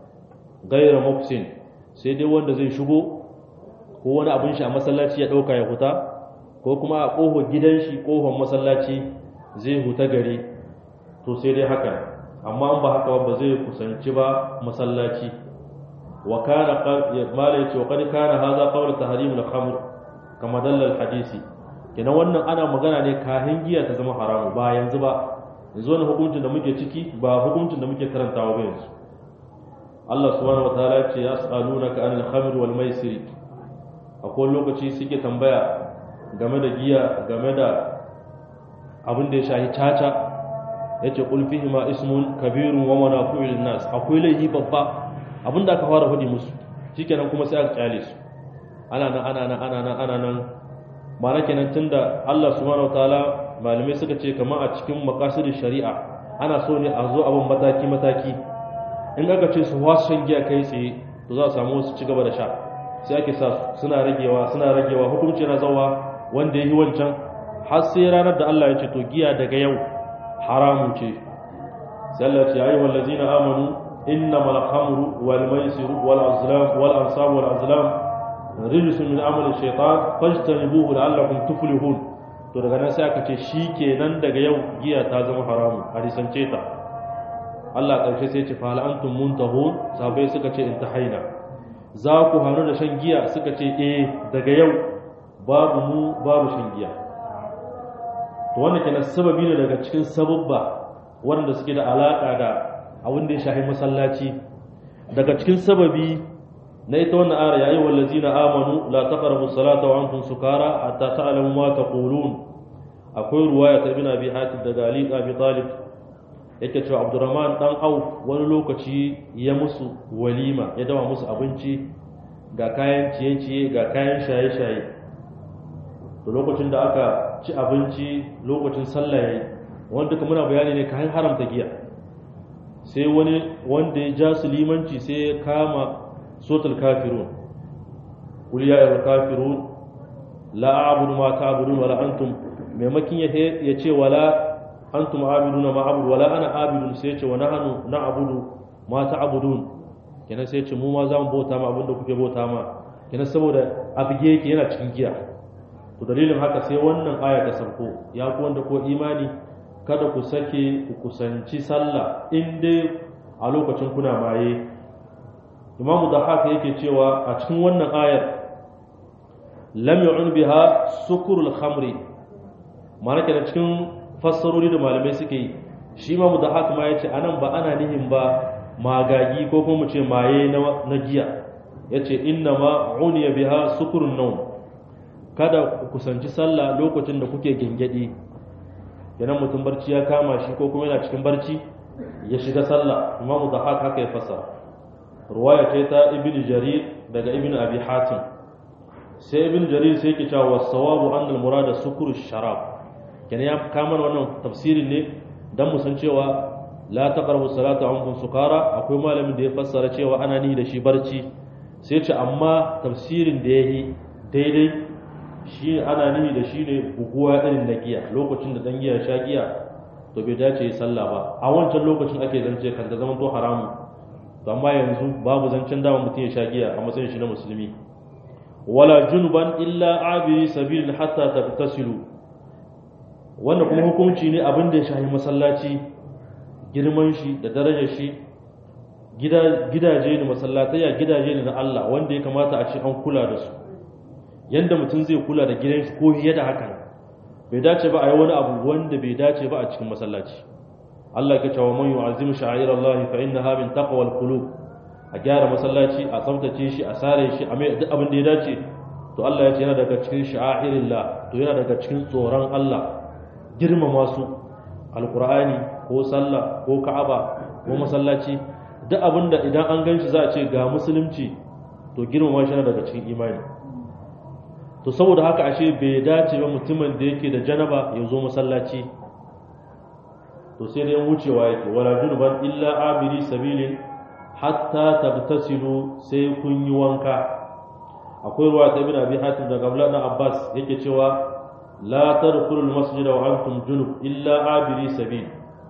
ghayra mufsin sai dai wanda zai shigo ko wani abin shi a masallaci ya dauka ya huta ko kuma a kofar gidan shi kofar masallaci zai huta gare to sai dai haka amma an ba haka ba zai kusanci ba masallaci wa kana mala yace wa qad kana hadha qawl tahrim al-khamr kama dalla al-hadisi kenan wannan ana magana ne kahin giya ta zama haramu ba yanzu ba yanzu wannan hukuncin da muke ciki ba hukuncin da muke karantawa ba yanzu Allah subhanahu wa ta'ala yace yas'alunaka anil khamr wal maisir akwai lokaci suke tambaya game da giya game da abin da ya shahi caca yace qul fihi ma ismun kabirun wa manafi'u lin nas akwai laifi babba abinda aka fara faɗi musu shikenan kuma sai aka kyale su ana nan ana nan ana nan ana nan ma'ana kenan tunda Allah subhanahu wataala malamai suka ce kamar a cikin maqasidin shari'a ana so ne a zo abin mataki mataki in aka ce su wasu shan giya kai tsaye to za a samu wasu ci gaba da sha sai ake sa suna ragewa suna ragewa hukunci na zawa wanda yi wancan har sai ranar da Allah ya ce to giya daga yau haramun ce sai Allah ya ce ayyuhal ladzina amanu إنما الخمر والميسر والأزلام والأنصاب والأزلام رجس من عمل الشيطان فاجتنبوه لعلكم تفلحون to daga nan sai aka ce shi kenan daga yau giya ta zama haramu a risance ta Allah ƙarshe sai ce fa antum muntahun sabai suka ce intahaina za ku hannu da shan giya suka ce eh daga yau babu mu babu shan giya to wannan kenan sababi ne daga cikin sababba wanda suke da alaka da abin da ya shahi masallaci daga cikin sababi na ita wannan ara yayi wallazina amanu la taqrabu salata wa antum sukara hatta ta'lamu ma taqulun akwai ruwaya ta ibn abi hatim daga ali abi talib yake cewa abdurrahman dan auf wani lokaci ya musu walima ya dawa musu abinci ga kayan ciye-ciye ga kayan shaye-shaye to lokacin da aka ci abinci lokacin sallah yayi wanda duka muna bayani ne kayan haramta giya sai wani wanda ya ja su limanci sai ya kama sotul kafirun qul ya ayyuhal kafirun la a'budu ma ta'budun wala antum maimakin ya ce wala antum abiduna ma abudu wala ana abidun sai ya ce wa nahnu na'budu ma ta'budun kenan sai ya ce mu ma za mu bauta ma abinda kuke bauta ma kenan saboda abige yake yana cikin giya to dalilin haka sai wannan aya ta sauko ya ku wanda ko imani kada ku sake ku kusanci sallah in dai a lokacin kuna maye imamu da haka yake cewa a cikin wannan ayar lam yu'un biha sukurul khamri ma'ana kenan cikin fassarori da malamai suke yi shi imamu da haka ma yace anan ba ana nihin ba magagi ko kuma mu ce maye na giya yace inna ma uniya biha sukurun nawm kada ku kusanci sallah lokacin da kuke gengedi idan mutum barci ya kama shi ko kuma yana cikin barci ya shiga sallah imamu da haka haka ya fasa ruwaya ce ta ibn jarir daga ibn abi hatim sai ibn jarir sai yake cewa wasawabu anna al-murada sukuru sharab kenan ya kama wannan tafsirin ne dan mu san cewa la taqrabu salata ankum sukara akwai malamin da ya fassara cewa ana ni da shi barci sai ce amma tafsirin da yayi daidai shi ana nihi da shi ne buguwa irin na giya lokacin da dan giya sha giya to bai dace yi sallah ba a wancan lokacin ake zance kan da zaman to haramu to amma yanzu babu zancen dama mutum ya sha giya a matsayin shi na musulmi wala junuban illa abiri sabilin hatta tabtasilu wannan kuma hukunci ne abin da ya shahi masallaci girman shi da darajar shi gidaje ne masallatayya gidaje ne na Allah wanda ya kamata a ce an kula da su yanda mutum zai kula da gidan shi ko fiye da haka bai dace ba a yi wani abu wanda bai dace ba a cikin masallaci Allah ya ce wa man yu'azzim sha'airallahi fa innaha min taqwal qulub a gyara masallaci a tsaftace shi a sare shi a mai duk abin da ya dace to Allah ya ce yana daga cikin sha'irillah to yana daga cikin tsoron Allah girmama su alqur'ani ko sallah ko ka'aba ko masallaci duk abin da idan an ganshi za a ce ga musulunci to girmama shi yana daga cikin imani to saboda haka ashe bai dace ba mutumin da yake da janaba ya zo masallaci to sai dai wucewa yake wala junuban illa abiri sabilin hatta tabtasilu sai kun yi wanka akwai ruwa ta ibn abi hatim daga abdullah ibn abbas yake cewa la tadkhulu al-masjid wa antum junub illa abiri sabil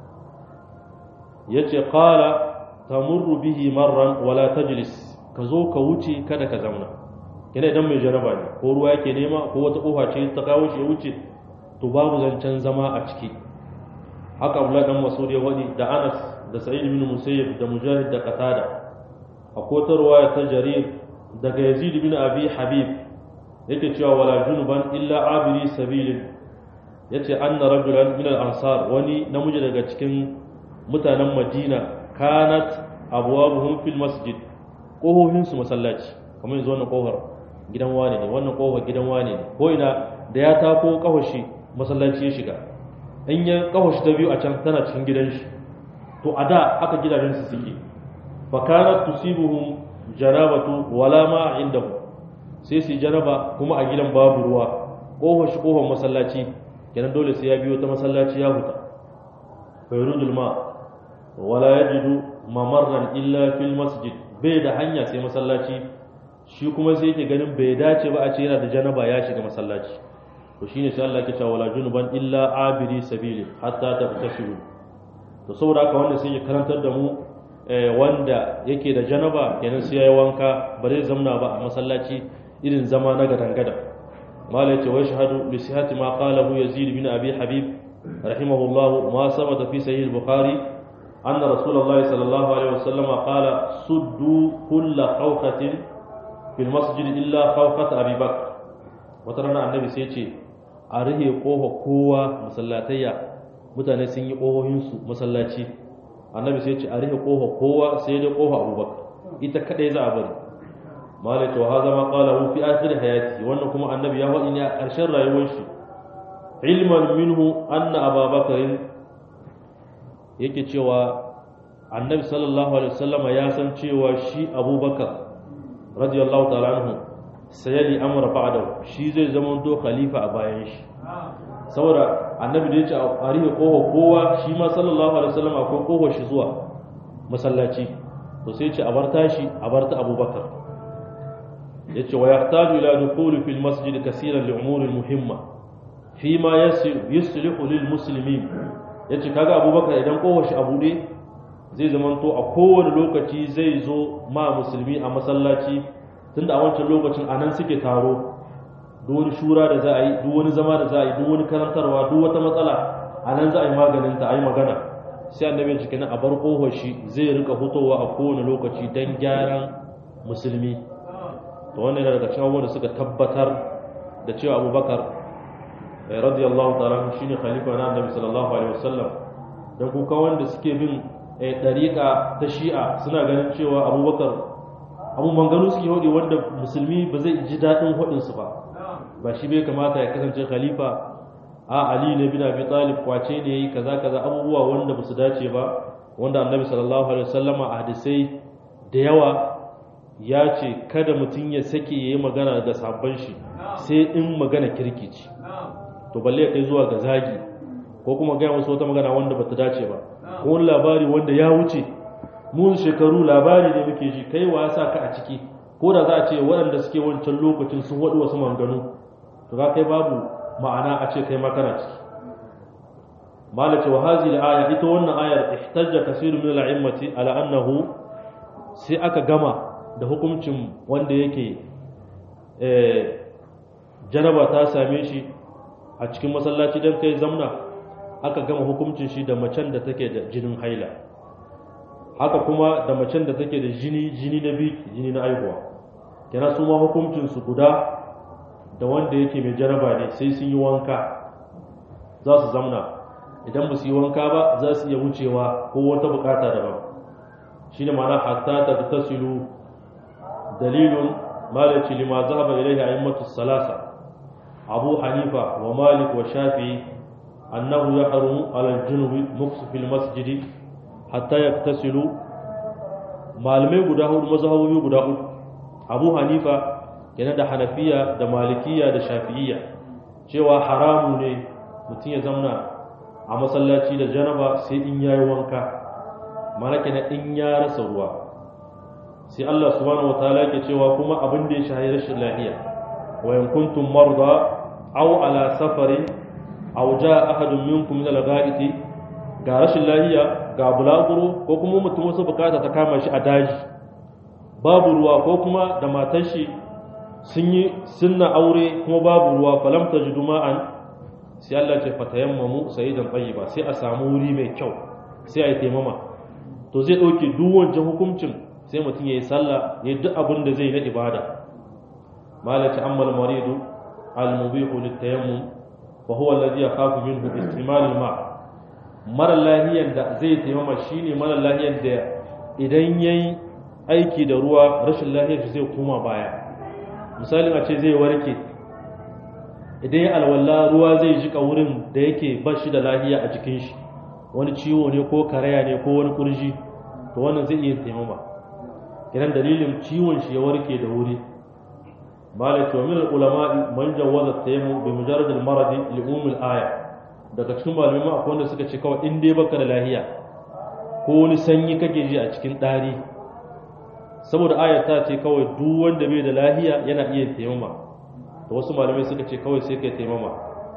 yace qala tamurru bihi marran wala tajlis ka zo ka wuce kada ka zauna kina idan mai jaraba ne ko ruwa yake nema ko wata kofa ce ta kawo shi ya wuce to babu zancen zama a ciki haka abdullah dan masud ya wadi da anas da sa'id ibn musayyib da mujahid da qatada akwai ta ruwaya ta jarir daga yazid ibn abi habib yake cewa wala junuban illa abiri sabilin yace anna rajulan min al-ansar wani namiji daga cikin mutanen madina kanat abwabuhum fil masjid kohohin su masallaci kamar yanzu wannan kohar gidan wane ne wannan kohar gidan wane ne ko ina da ya tako kahoshi masallaci ya shiga in ya kahoshi ta biyu a can tana cikin gidan shi to a da haka gidajen su suke fa kanat tusibuhum janabatu wala ma indahu sai su janaba kuma a gidan babu ruwa kohar shi kohar masallaci kenan dole sai ya biyo ta masallaci ya huta fayrudul ma wala yajidu mamarran illa fil masjid bai da hanya sai masallaci shi kuma sai yake ganin bai dace ba a ce yana da janaba ya shiga masallaci to shine sai Allah ya ce wala junuban illa abiri sabili hatta tabtashiru to saboda haka wanda sai ya karantar da mu wanda yake da janaba kenan sai yayi wanka ba zai zamna ba a masallaci irin zama na gadan gadan mala yace wa shahadu bi sihhati ma qalahu yazid bin abi habib rahimahullah ma sabata fi sahih al-bukhari anna rasulullahi sallallahu alaihi wasallam qala suddu kull khawfatin fil masjid illa khawfat abi bakr wata rana annabi sai ce a rihe kofa kowa masallatayya mutane sun yi kohohinsu masallaci annabi sai ce a rihe kofa kowa sai dai kofa abubakar ita kadai za a bari malai to haza ma qala hu fi akhir hayati wannan kuma annabi ya faɗi ne a ƙarshen rayuwar shi ilman minhu anna ababakar yake cewa annabi sallallahu alaihi wasallam ya san cewa shi abubakar radiyallahu ta'ala anhu sayali amra ba'da shi zai zama to khalifa a bayan shi saboda annabi da ya ce a rihe koho kowa shi ma sallallahu alaihi wasallam akwai koho shi zuwa masallaci to sai ce a bar tashi a bar ta abubakar ya ce wa yahtaju ila dukhuli fil masjid kaseeran li umuri muhimma fi ma yuslihu lil muslimin yace kaga abubakar idan koho shi a bude zai zama to a kowane lokaci zai zo ma musulmi a masallaci tunda a wancan lokacin anan suke taro duk wani shura da za a yi duk wani zama da za a yi duk wani karantarwa duk wata matsala a nan za a yi maganin ta a yi magana sai annabi ya cikin a bar kohon shi zai rika fitowa a kowane lokaci don gyaran musulmi to wannan yana daga cikin abubuwan da suka tabbatar da cewa abubakar radiyallahu ta'ala shine khalifa na annabi sallallahu alaihi wasallam dan kuka wanda suke bin dariƙa ta shi'a suna ganin cewa abubakar abu manganu suke hodi wanda musulmi ba zai ji daɗin hodinsu ba ba shi bai kamata ya kasance khalifa a ali ne bin abi talib kwace ne yayi kaza kaza abubuwa wanda ba su dace ba wanda annabi sallallahu alaihi wasallama a hadisai da yawa ya ce kada mutum ya sake yayi magana da sabon shi sai in magana kirki ce to balle ya kai zuwa ga zagi ko kuma ga wasu wata magana wanda bata dace ba ko wani labari wanda ya wuce mun shekaru labari ne muke ji kai wa sa ka a ciki ko da za a ce waɗanda suke wancan lokacin sun waɗu wasu manganu to ga kai babu ma'ana a ce kai makana ciki malace wa hazi aya ita wannan ayar ihtajja kasirun min al-a'immati ala annahu sai aka gama da hukuncin wanda yake eh janaba ta same shi a cikin masallaci dan kai zamna aka gama hukuncin shi da macen da take da jinin haila haka kuma da macen da take da jini jini na biki jini na aihuwa kenan su ma hukuncin su guda da wanda yake mai jaraba ne sai sun yi wanka za su zamna idan ba su yi wanka ba za su iya wucewa ko wata bukata daban shi ne mana hatta ta tasilu dalilun malaci lima zahaba ilaihi a'immatu salasa abu hanifa wa malik wa shafi'i annahu yahrumu ala al-junubi muksu fil masjidi hatta yaktasilu malamai guda hudu mazhabobi guda uku abu hanifa yana da hanafiya da malikiya da shafi'iyya cewa haramu ne mutum ya zamna a masallaci da janaba sai in yayi wanka mana kenan in ya rasa ruwa sai Allah subhanahu wataala yake cewa kuma abin da ya shahi rashin lafiya wa in kuntum marda aw ala safarin aw jaa ahadun minkum min al-gha'iti ga rashin lafiya ga bulaguro ko kuma mutum wasu bukata ta kama shi a daji babu ruwa ko kuma da matar shi sun yi sunna aure kuma babu ruwa falam tajidu ma'an sai Allah ce fatayammamu sayyidan tayyiba sai a samu wuri mai kyau sai a yi taimama to zai dauke duk wancan hukuncin sai mutum yayi sallah yayi duk abin da zai na ibada malaci ammal maridu al mubihu litayammum fa huwa alladhi yakhafu minhu istimal al ma' mara lahiyan da zai taimama shine mara lahiyan da idan yayi aiki da ruwa rashin lahiyar shi zai koma baya misalin a ce zai warke idan ya alwala ruwa zai jika wurin da yake ba shi da lahiya a jikin shi wani ciwo ne ko karaya ne ko wani kurji to wannan zai iya taimama idan dalilin ciwon shi ya warke da wuri malaka wa min ulama man jawaza tayammum bi mujarrad al marad li umum al aya daga cikin malamai ma akwai wanda suka ce kawai in dai baka da lahiya ko wani sanyi kake ji a cikin dari saboda ayar ta ce kawai duk wanda bai da lahiya yana iya taimama da wasu malamai suka ce kawai sai kai taimama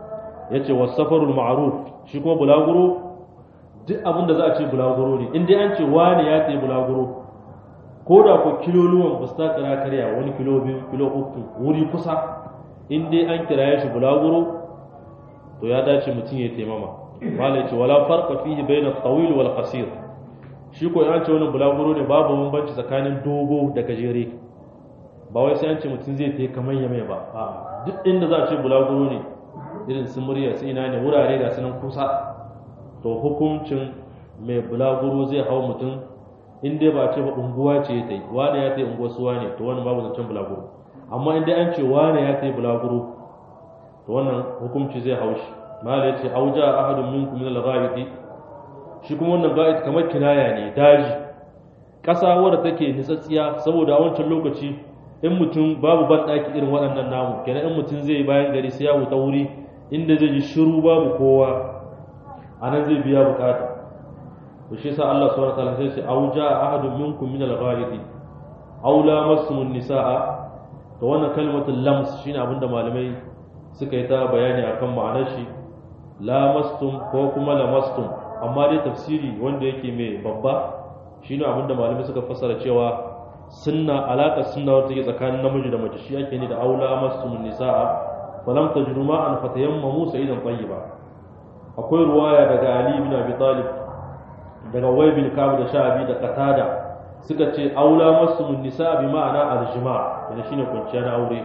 ya ce wasafarul ma'aruf shi kuma bulaguro duk abin da za a ce bulaguro ne in dai an ce wani ya tsaye bulaguro ko da ko kiloluwan ba su ta kira karya wani kilo biyu kilo uku wuri kusa in dai an kira shi bulaguro to ya dace mutum ya taimama malai ce wala farqa fihi bayna tawil wal qasir shi ko ya ce wani bulaguro ne babu bambanci tsakanin dogo da gajere ba wai sai an ce mutum zai ta kamar ya mai ba a duk inda za a ce bulaguro ne irin su murya su ina ne wurare da sunan kusa to hukuncin mai bulaguro zai hau mutum in dai ba ce ba unguwa ce ya ta yi wane ya ta yi unguwa suwa ne to wannan babu zancen bulaguro amma in dai an ce wane ya ta yi bulaguro to wannan hukunci zai hau shi mala ya ce auja ahadun minkum min al-ghaibati shi kuma wannan ga'id kamar kinaya ne daji ƙasa wadda take nitsatsiya saboda a wancan lokaci in mutum babu banɗaki irin waɗannan namu kenan in mutum zai bayan gari sai ya wuta wuri inda zai ji shiru babu kowa a nan zai biya bukata to shi yasa Allah subhanahu wataala sai ce auja ahadun minkum min al-ghaidi aw lamassumun nisaa to wannan kalmatul lams shine abinda malamai suka yi ta bayani akan ma'anar shi lamastum ko kuma lamastum amma dai tafsiri wanda yake mai babba shine abinda malamai suka fassara cewa sunna alaƙar sunna wata take tsakanin namiji da mace shi ake ne da aula mastumun nisa'a falam tajru ma'an fatayammamu sa'idan tayyiba akwai ruwaya daga Ali ibn Abi Talib daga Wai bin Ka'ab da Sha'bi da Qatada suka ce aula mastumun nisa'a bi ma'ana aljima' yana shine kwanciya na aure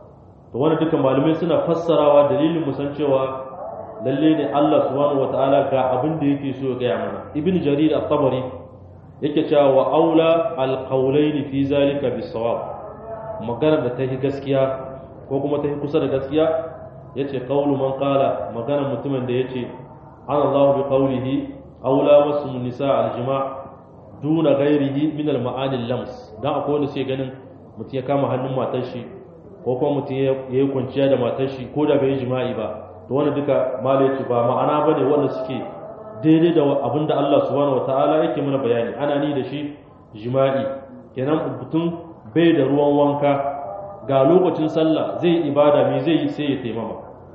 to wannan duka malamai suna fassarawa dalilin mu san cewa lalle ne Allah subhanahu wataala ga abin da yake so ya gaya mana ibn Jarir at-Tabari yake cewa wa aula alqaulaini fi zalika bisawab magana da ta yi gaskiya ko kuma ta yi kusa da gaskiya yace qaulu man qala magana mutumin da yace an Allah bi qawlihi aula masum nisa aljima duna ghairihi min almaani lams dan akwai wanda sai ganin mutum ya kama hannun matar shi ko kuma mutum ya yi kwanciya da matar shi ko da bai jima'i ba to wannan duka malai ba ma'ana bane wanda suke daidai da abin da Allah subhanahu ta'ala yake mana bayani ana ni da shi jima'i kenan mutum bai da ruwan wanka ga lokacin sallah zai ibada me zai yi sai ya taimama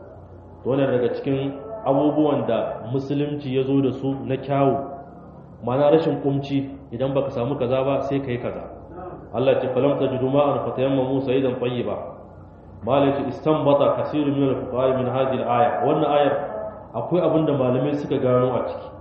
to wannan daga cikin abubuwan da musulunci ya zo da su na kyawu mana rashin kumci idan baka samu kaza ba sai kai kaza Allah ce falam tajidu ma'an fatayammamu sayyidan tayyiba malai ce istanbata kasirun min al-fuqaha min hadhihi al-aya wannan ayar akwai abin da malamai suka gano a ciki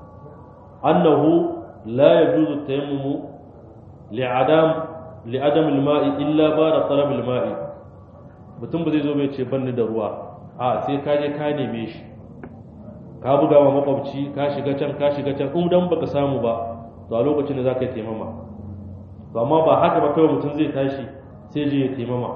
annahu la yajuzu tayammumu li'adam li'adam al-ma'i illa ba'da talab al-ma'i mutum ba zai zo bai ce banni da ruwa a sai ka je ka neme shi ka buga wa makwabci ka shiga can ka shiga can in dan baka samu ba to a lokacin da zaka yi taimama to amma ba haka ba kawai mutum zai tashi sai je ya taimama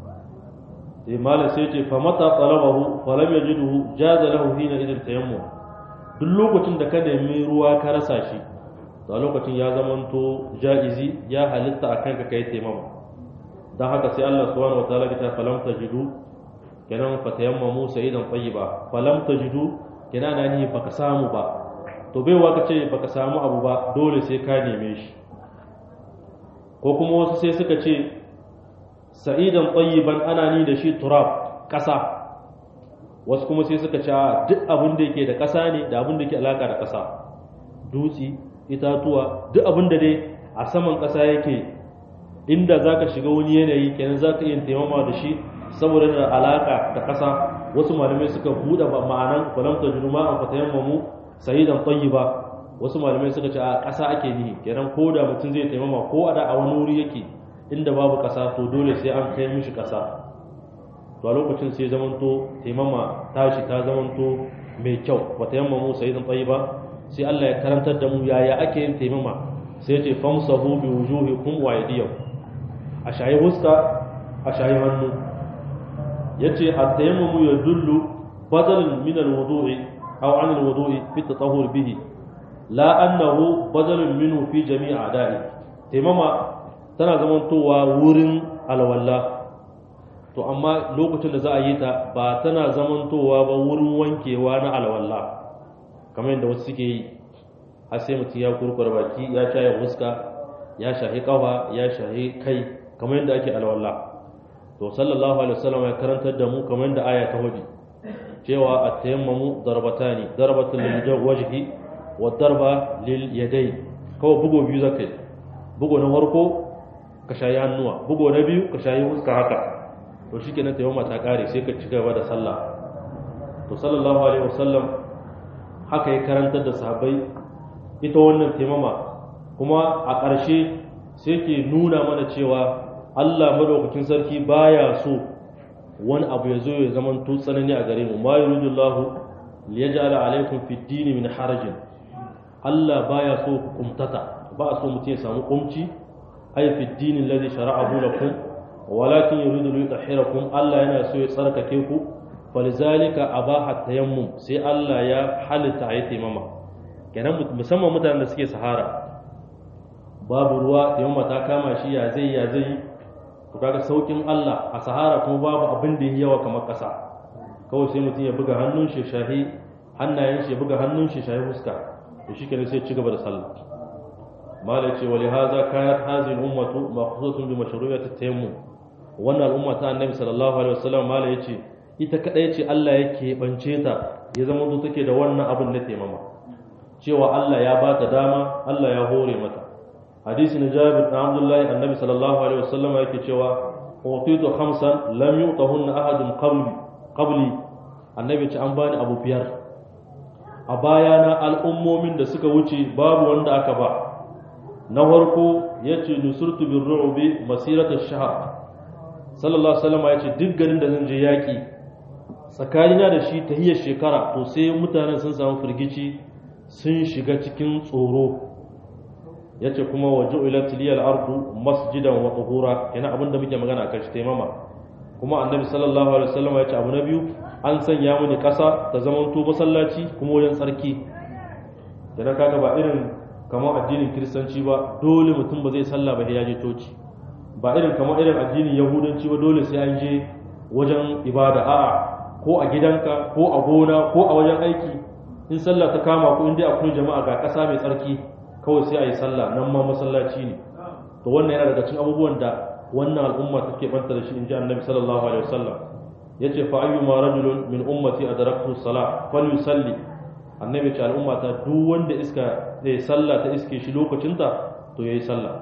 sai malam sai ce fa mata talabahu fa lam yajidhu jaza lahu hina idan tayammum duk lokacin da ka nemi ruwa ka rasa shi to a lokacin ya zamanto jaizi ya halitta akan ka kai taimama dan haka sai Allah subhanahu wataala ya ta falam tajidu kenan fa tayammamu sayidan tayyiba falam tajidu kenan na ni baka samu ba to bai wa kace baka samu abu ba dole sai ka neme shi ko kuma wasu sai suka ce sa'idan tayyiban ana ni da shi turab ƙasa wasu kuma sai suka ce duk abin da yake da ƙasa ne da abin da yake alaka da ƙasa dutsi itatuwa duk abin da dai a saman ƙasa yake inda zaka shiga wani yanayi kenan zaka iya taimama da shi saboda da alaka da ƙasa wasu malamai suka buɗe ma'anan falam tajru ma'an fatayammamu sa'idan tayyiba wasu malamai suka ce a ƙasa ake nihi kenan ko da mutum zai taimama ko a da a wani wuri yake inda babu ƙasa to dole sai an kai mishi ƙasa to a lokacin sai zamanto taimama tashi ta zamanto mai kyau ba ta yamma mu sai zan tsayi ba sai Allah ya karantar da mu yaya ake yin taimama sai ce famsahu bi wujuhikum wa aydiyakum a shayi huska a shayi hannu yace at-tayammumu yadullu badalan min al-wudu'i aw an al-wudu'i fi at-tatahhur bihi la annahu badalun minhu fi jami'i a'da'i taimama tana zamantowa wurin alwala to amma lokacin da za a yi ta ba tana zamantowa ba wurin wankewa na alwala kamar yadda wasu suke yi har sai mutum ya kurkura baki ya shaye fuska ya shahi kafa ya shahi kai kamar yadda ake alwala to sallallahu alaihi wasallam ya karantar da mu kamar yadda aya ta hudu cewa at-tayammumu darbatani darbatul lil wajhi wa darba lil yadayn kawai bugo biyu zakai bugo na farko ka shayi hannuwa bugo na biyu ka shayi fuska haka to shi kenan taimama ta kare sai ka ci gaba da sallah to sallallahu alaihi wasallam haka ya karantar da sahabbai ita wannan taimama kuma a ƙarshe sai ke nuna mana cewa Allah madaukakin sarki baya so wani abu ya zo ya zama to tsanani a gare mu ma yuridullahu liyaj'ala alaikum fid dini min harajin Allah baya so ku kumtata ba so mutum ya samu kumci ay fi dini alladhi shara'ahu lakum walakin yuridu li yutahhirakum Allah yana so ya tsarkake ku falizalika abaha tayammum sai Allah ya halitta ayi taimama kenan musamman mutanen da suke sahara babu ruwa taimama ta kama shi ya zai ya zai to kaga saukin Allah a sahara kuma babu abin da yawa kamar kasa kawai sai mutum ya buga hannun shi shahi hannayen shi ya buga hannun shi shahi fuska to shikenan sai ci gaba da sallah mala ce wali haza kanat hadhihi ummatu maqsudatun bi mashru'iyyati tayammum wannan al'umma ta annabi sallallahu alaihi wasallam mala yace ita kadai ce Allah yake bance ta ya zama zo take da wannan abin na taimama cewa Allah ya ba ta dama Allah ya hore mata hadisi na Jabir bin Abdullah annabi sallallahu alaihi wasallam yake cewa utitu khamsan lam yutahunna ahadun qabli qabli annabi ce an bani abu biyar a bayana al'ummomin da suka wuce babu wanda aka ba na farko ya ce nusurtu bin ru'ubi masiratar shahar sallallahu alaihi ya ce duk garin da zan je yaƙi tsakanina da shi ta hiyar shekara to sai mutanen sun samu firgici sun shiga cikin tsoro ya ce kuma waje ilatiliyar ardu masjidan wa tsohura yana abin da muke magana a kan shi taimama kuma annabi sallallahu alaihi wasallam ya ce abu na biyu an sanya mini ƙasa ta zamanto masallaci kuma wajen tsarki da kaga ba irin kamar addinin kiristanci ba dole mutum ba zai sallah ba ya je coci ba irin kamar irin addinin yahudanci ba dole sai an je wajen ibada a'a ko a gidanka ko a gona ko a wajen aiki in sallah ta kama ku inda akwai jama'a ga ƙasa mai tsarki kawai sai a yi sallah nan ma masallaci ne to wannan yana daga cikin abubuwan da wannan al'umma take banta da shi in ji annabi sallallahu alaihi wasallam yace fa ayyuma rajulun min ummati adraktu salah falyusalli annabi ce al'umma ta duk wanda iska zai sallah ta iske shi lokacinta to yayi sallah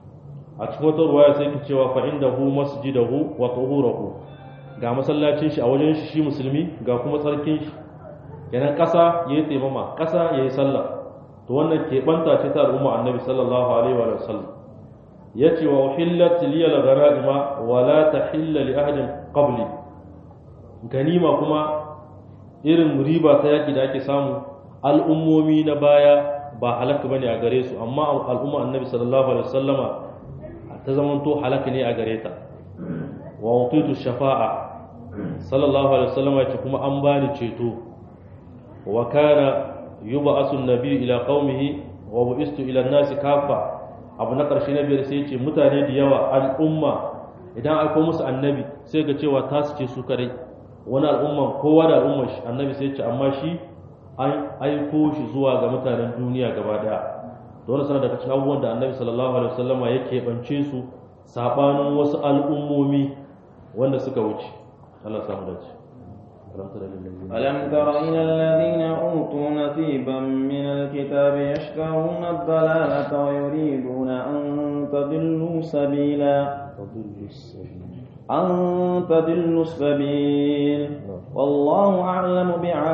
a cikin wata ruwaya sai ki cewa fa indahu masjidahu wa tuhurahu ga masallacin shi a wajen shi shi musulmi ga kuma tsarkin shi kenan kasa yayi taimama kasa yayi sallah to wannan keɓanta ce ta al'umma annabi sallallahu alaihi wa sallam yace wa uhillat liyal ghanaima wa la tahilla li ahadin qabli ganima kuma irin riba ta yaki da ake samu al'ummomi na baya ba halaka bane a gare su amma al'umma annabi sallallahu alaihi wasallama ta zamanto halaka ne a gare ta wa utitu shafa'a sallallahu alaihi wasallama ce kuma an bani ceto wa kana yub'asu an-nabi ila qaumihi wa bu'istu ila an-nasi kafa abu na karshe na biyar sai ce mutane da yawa al'umma idan aiko musu annabi sai ga cewa ta su ce su kare wani al'umma kowa da al'ummar shi annabi sai ce amma shi an aiko shi zuwa ga mutanen duniya gaba daya dole sana daga cikin abubuwan da annabi sallallahu alaihi wasallama ya keɓance su sabanin wasu al'ummomi wanda suka wuce Allah samu dace ألم تر إلى الذين أوتوا نصيبا من الكتاب يشترون الضلالة ويريدون أن تضلوا سبيلا أن تضلوا السبيل والله أعلم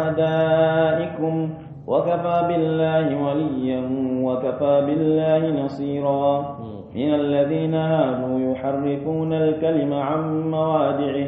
بأعدائكم وكفى بالله وليا وكفى بالله نصيرا من الذين هادوا يحرفون الكلم عن موادعه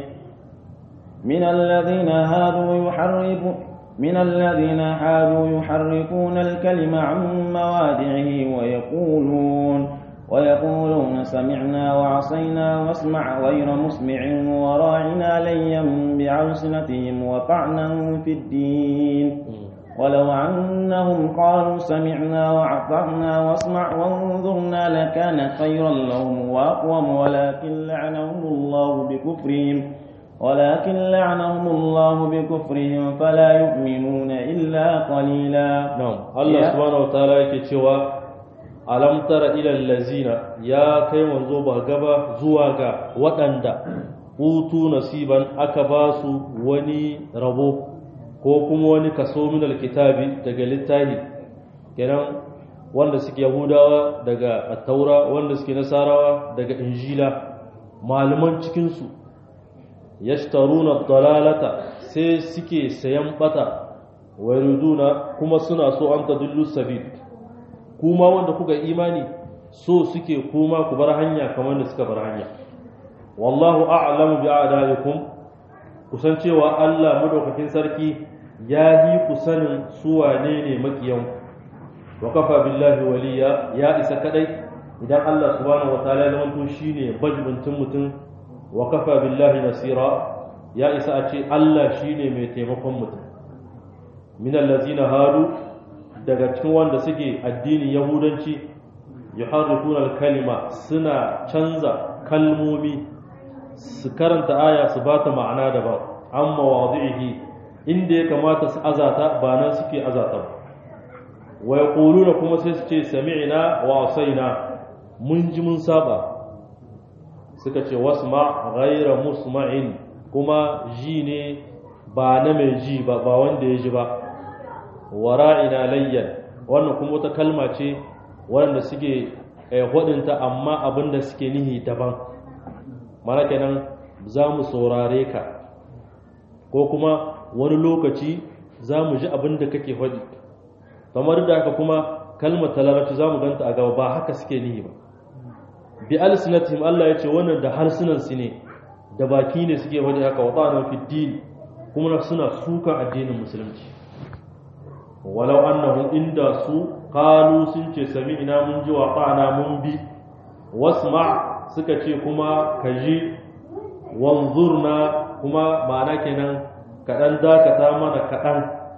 من الذين هادوا يحرفون من الذين هادوا يحرفون الكلم عن موادعه ويقولون ويقولون سمعنا وعصينا واسمع غير مسمع وراعنا ليا بألسنتهم وطعنا في الدين ولو أنهم قالوا سمعنا وأطعنا واسمع وانظرنا لكان خيرا لهم وأقوم ولكن لعنهم الله بكفرهم ولكن لعنهم الله بكفرهم فلا يؤمنون إلا قليلا نعم الله سبحانه وتعالى يكتشوا ألم تر إلى الذين يا كي منزو بغبا زواغا وطندا أوتوا نصيبا أكباسوا وني ربو ko kuma wani kaso min alkitabi daga littafi kenan wanda suke yahudawa daga attaura wanda suke nasarawa daga injila malaman cikinsu yashtaruna dalalata sai suke sayan bata wa yuriduna kuma suna so an tadullu sabil kuma wanda kuka imani so suke kuma ku bar hanya kamar da suka bar hanya wallahu a'lamu bi a'daikum kusan cewa Allah madaukakin sarki ya yi ku sanin su wane ne makiyan wa kafa billahi waliya ya isa kadai idan Allah subhanahu wataala ya zama to shine bajibuntin mutum wa kafa billahi nasira ya isa a ce Allah shine mai taimakon mutum min allazina hadu daga cikin wanda suke addinin yahudanci yuharrifuna al-kalima suna canza kalmomi su karanta aya su bata ma'ana daban amma wadihi inda ya kamata su azata ba nan suke azata ba wa yaquluna kuma sai su ce sami'na wa asaina mun ji mun saba suka ce wasma ghayra musma'in kuma ji ne ba na mai ji ba ba wanda ya ji ba wara'ina layyan wannan kuma wata kalma ce wanda suke hudinta amma abinda suke nihi daban mana kenan za mu saurare ka ko kuma wani lokaci za mu ji abin da kake faɗi kamar da haka kuma kalmar talarabci za mu ganta a gaba ba haka suke nihi ba bi alsinatihim Allah ya ce wannan da harsunan su ne da baki ne suke faɗi haka wa ta'ana fi din kuma suna sukan addinin musulunci walau annahum inda su qalu sun ce sami'na mun ji wa ta'ana mun bi wasma suka ce kuma kaji wanzurna kuma ma'ana kenan kaɗan dakata mana kaɗan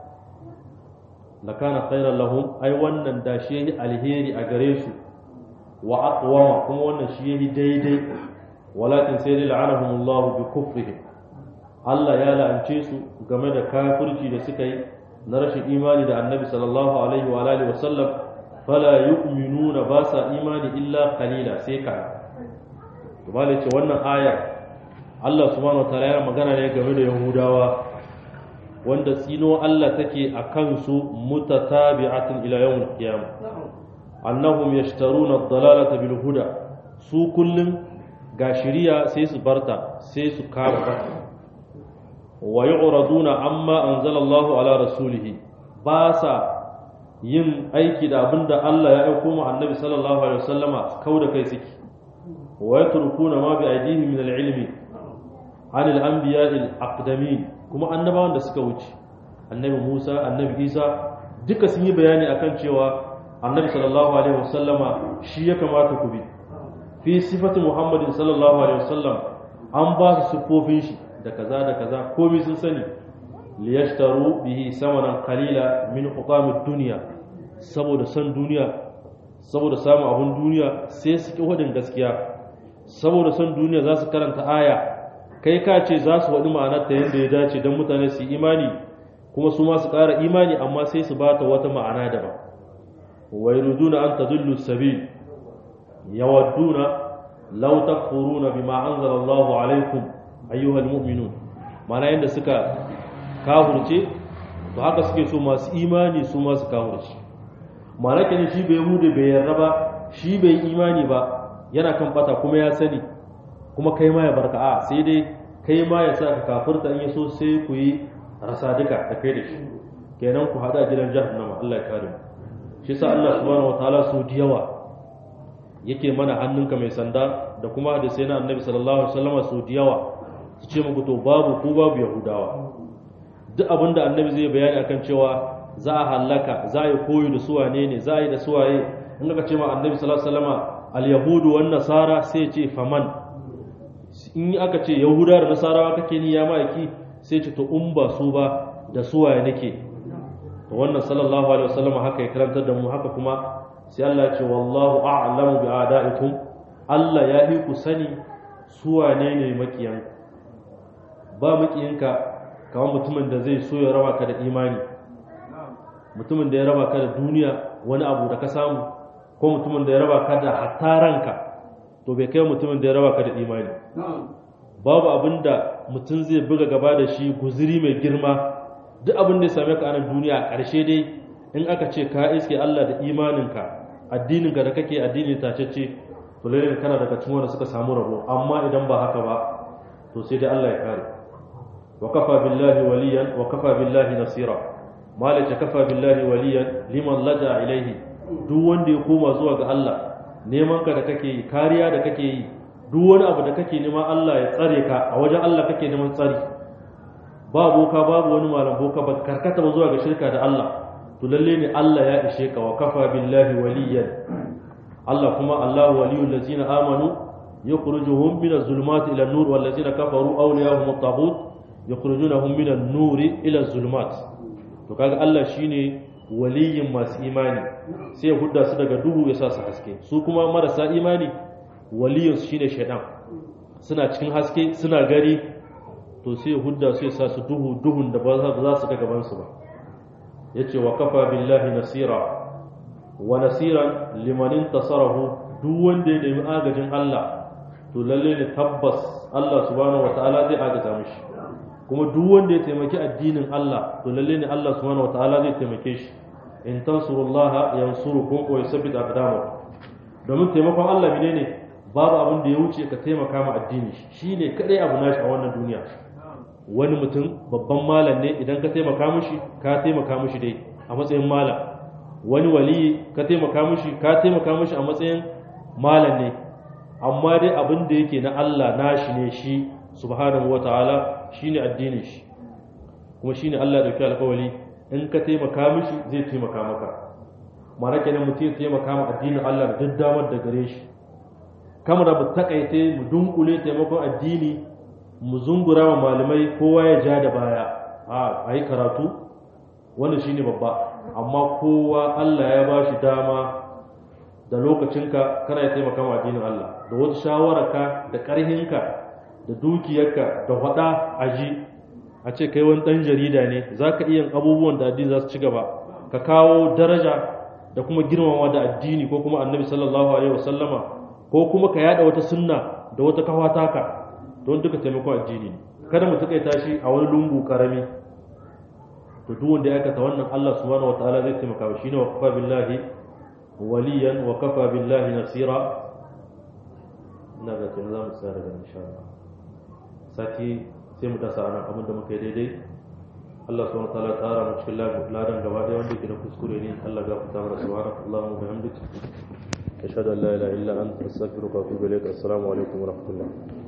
lakana khairan lahum ai wannan da shi yayi alheri a gare su wa aqwama kuma wannan shi yayi daidai walakin sai dai la'anahum Allah bi kufrihim Allah ya la'ance su game da kafirci da suka yi na rashin imani da Annabi sallallahu alaihi wa alihi wa sallam fala yu'minuna ba sa imani illa qalila sai ka to ce wannan aya Allah subhanahu wa ta'ala ya magana ne game da Yahudawa wanda tsino Allah take a kansu mutatabi'atin ila yawmil qiyamah annahum yashtaruna ad-dalalata bil huda su kullun ga shiriya sai su barta sai su kama ba wa yu'raduna amma anzala Allahu ala rasulihi ba sa yin aiki da abinda Allah ya aiko mu annabi sallallahu alaihi wasallama kauda kai suke wa yatrukuna ma bi aydihim min al-ilmi an al-anbiya al-aqdamin kuma annabawan da suka wuce annabi Musa annabi Isa duka sun yi bayani akan cewa annabi sallallahu alaihi wasallama shi ya kamata ku bi fi sifati muhammadin sallallahu alaihi wasallam an ba su siffofin shi da kaza da kaza komai sun sani liyashtaru bihi samanan qalila min hukamid dunya saboda san duniya saboda samun abun duniya sai su ki wadin gaskiya saboda san duniya za su karanta aya kai ka ce za su waɗi ma'anar ta yadda ya dace don mutane su yi imani kuma su ma su ƙara imani amma sai su ba ta wata ma'ana daban wai ruduna an tadullu sabil yawadduna law takfuruna bima anzala Allahu alaikum ayyuhal mu'minun ma'ana yadda suka kafurce to haka suke so masu imani su ma su kafurce ma'ana kenan shi bai hude bai yarda ba shi bai imani ba yana kan bata kuma ya sani kuma kai ma ya barka a sai dai kai ma ya sa ka kafurta in yaso sai ku yi rasa duka da kai da shi kenan ku hada gidan jahannama Allah ya kare mu shi sa Allah subhanahu wataala su da yawa yake mana hannunka mai sanda da kuma da sai na annabi sallallahu alaihi wasallam su da yawa su ce muku to babu ku babu yahudawa duk abin da annabi zai bayani akan cewa za a hallaka za a yi koyo da suwane ne za a yi da suwaye in ka ce ma annabi sallallahu alaihi wasallam al-yahudu wan nasara sai ce faman in aka ce yahuda da nasarawa kake ni ya ma'aiki sai ce to in ba su ba da suwaye nake to wannan sallallahu alaihi wasallam haka ya karantar da mu haka kuma sai Allah ya ce wallahu a'lamu bi a'da'ikum Allah ya yi ku sani suwane ne makiyan ba makiyinka kamar mutumin da zai so ya raba ka da imani mutumin da ya raba ka da duniya wani abu da ka samu ko mutumin da ya raba ka da hatta ranka to bai kai mutumin da ya raba ka da imani babu abin da mutum zai buga gaba da shi guziri mai girma duk abin da ya same ka a nan duniya a ƙarshe dai in aka ce ka iske Allah da imaninka addininka da kake addini tacece to lalle kana daga cikin wanda suka samu rabo amma idan ba haka ba to sai dai Allah ya kare wa kafa billahi waliyan wa kafa billahi nasira malaka kafa billahi waliyan liman laja ilaihi duk wanda ya koma zuwa ga Allah neman ka da kake yi kariya da kake yi duk wani abu da kake neman Allah ya tsare ka a wajen Allah kake neman tsari ba boka babu wani malam boka ba karkata ba zuwa ga shirka da Allah to lalle ne Allah ya ishe ka wa kafa billahi waliyan Allah kuma Allah waliyul ladzina amanu yukhrijuhum min az-zulumati ila an-nur wal ladzina kafaru awliyahum at-taghut yukhrijunahum min an-nur ila az-zulumat to kaga Allah shine waliyin masu imani sai ya hudda su daga duhu ya sa su haske su kuma marasa imani waliyinsu shine shaidan suna cikin haske suna gari to sai ya hudda su ya sa su duhu duhun da ba za su ga gaban su ba yace wa kafa billahi nasira wa nasiran liman intasarahu duk wanda ya nemi agajin Allah to lalle ne tabbas Allah subhanahu wataala zai agaza mishi kuma duk wanda ya taimaki addinin Allah to lalle ne Allah subhanahu wataala zai taimake shi in tansurullaha yansurukum wa yusabbit aqdamakum domin taimakon Allah menene babu abin da ya wuce ka taimaka ma addini shine kadai abu nashi a wannan duniya wani mutum babban malam ne idan ka taimaka mishi ka taimaka mishi dai a matsayin malam wani waliyi ka taimaka mishi ka taimaka mishi a matsayin malam ne amma dai abin da yake na Allah nashi ne shi subhanahu wataala shine addinin shi kuma shine Allah da dauki alƙawari in ka taimaka mishi zai taimaka maka mara kenan mutum ya taimaka ma addinin Allah da daddamar da gare shi kamar mu takaite mu dunkule taimakon addini mu zungura wa malamai kowa ya ja da baya a yi karatu wanda shine babba amma kowa Allah ya ba shi dama da lokacinka kana ya taimaka ma addinin Allah da wata shawararka da ƙarhinka da dukiyarka da faɗa a ji a ce kai wani ɗan jarida ne za ka iya abubuwan da addini za su ci gaba ka kawo daraja da kuma girmama da addini ko kuma annabi sallallahu alaihi wasallama ko kuma ka yada wata sunna da wata kawa taka don duka taimakon addini kada mu takaita shi a wani lungu karami to duk wanda ya aikata wannan Allah subhanahu wataala zai taimaka shi ne wa kafa billahi waliyan wa kafa billahi nasira ina ga kin za mu tsaya daga insha Allah sati sai mu dasa anan abinda muka yi daidai Allah subhanahu wataala ya tsara mu cikin ladan gaba ɗaya wanda ke da kuskure ne Allah ya gafarta mana subhanaka Allahumma wa bihamdika ashhadu an la ilaha illa anta astaghfiruka wa atubu ilaik assalamu alaikum wa rahmatullah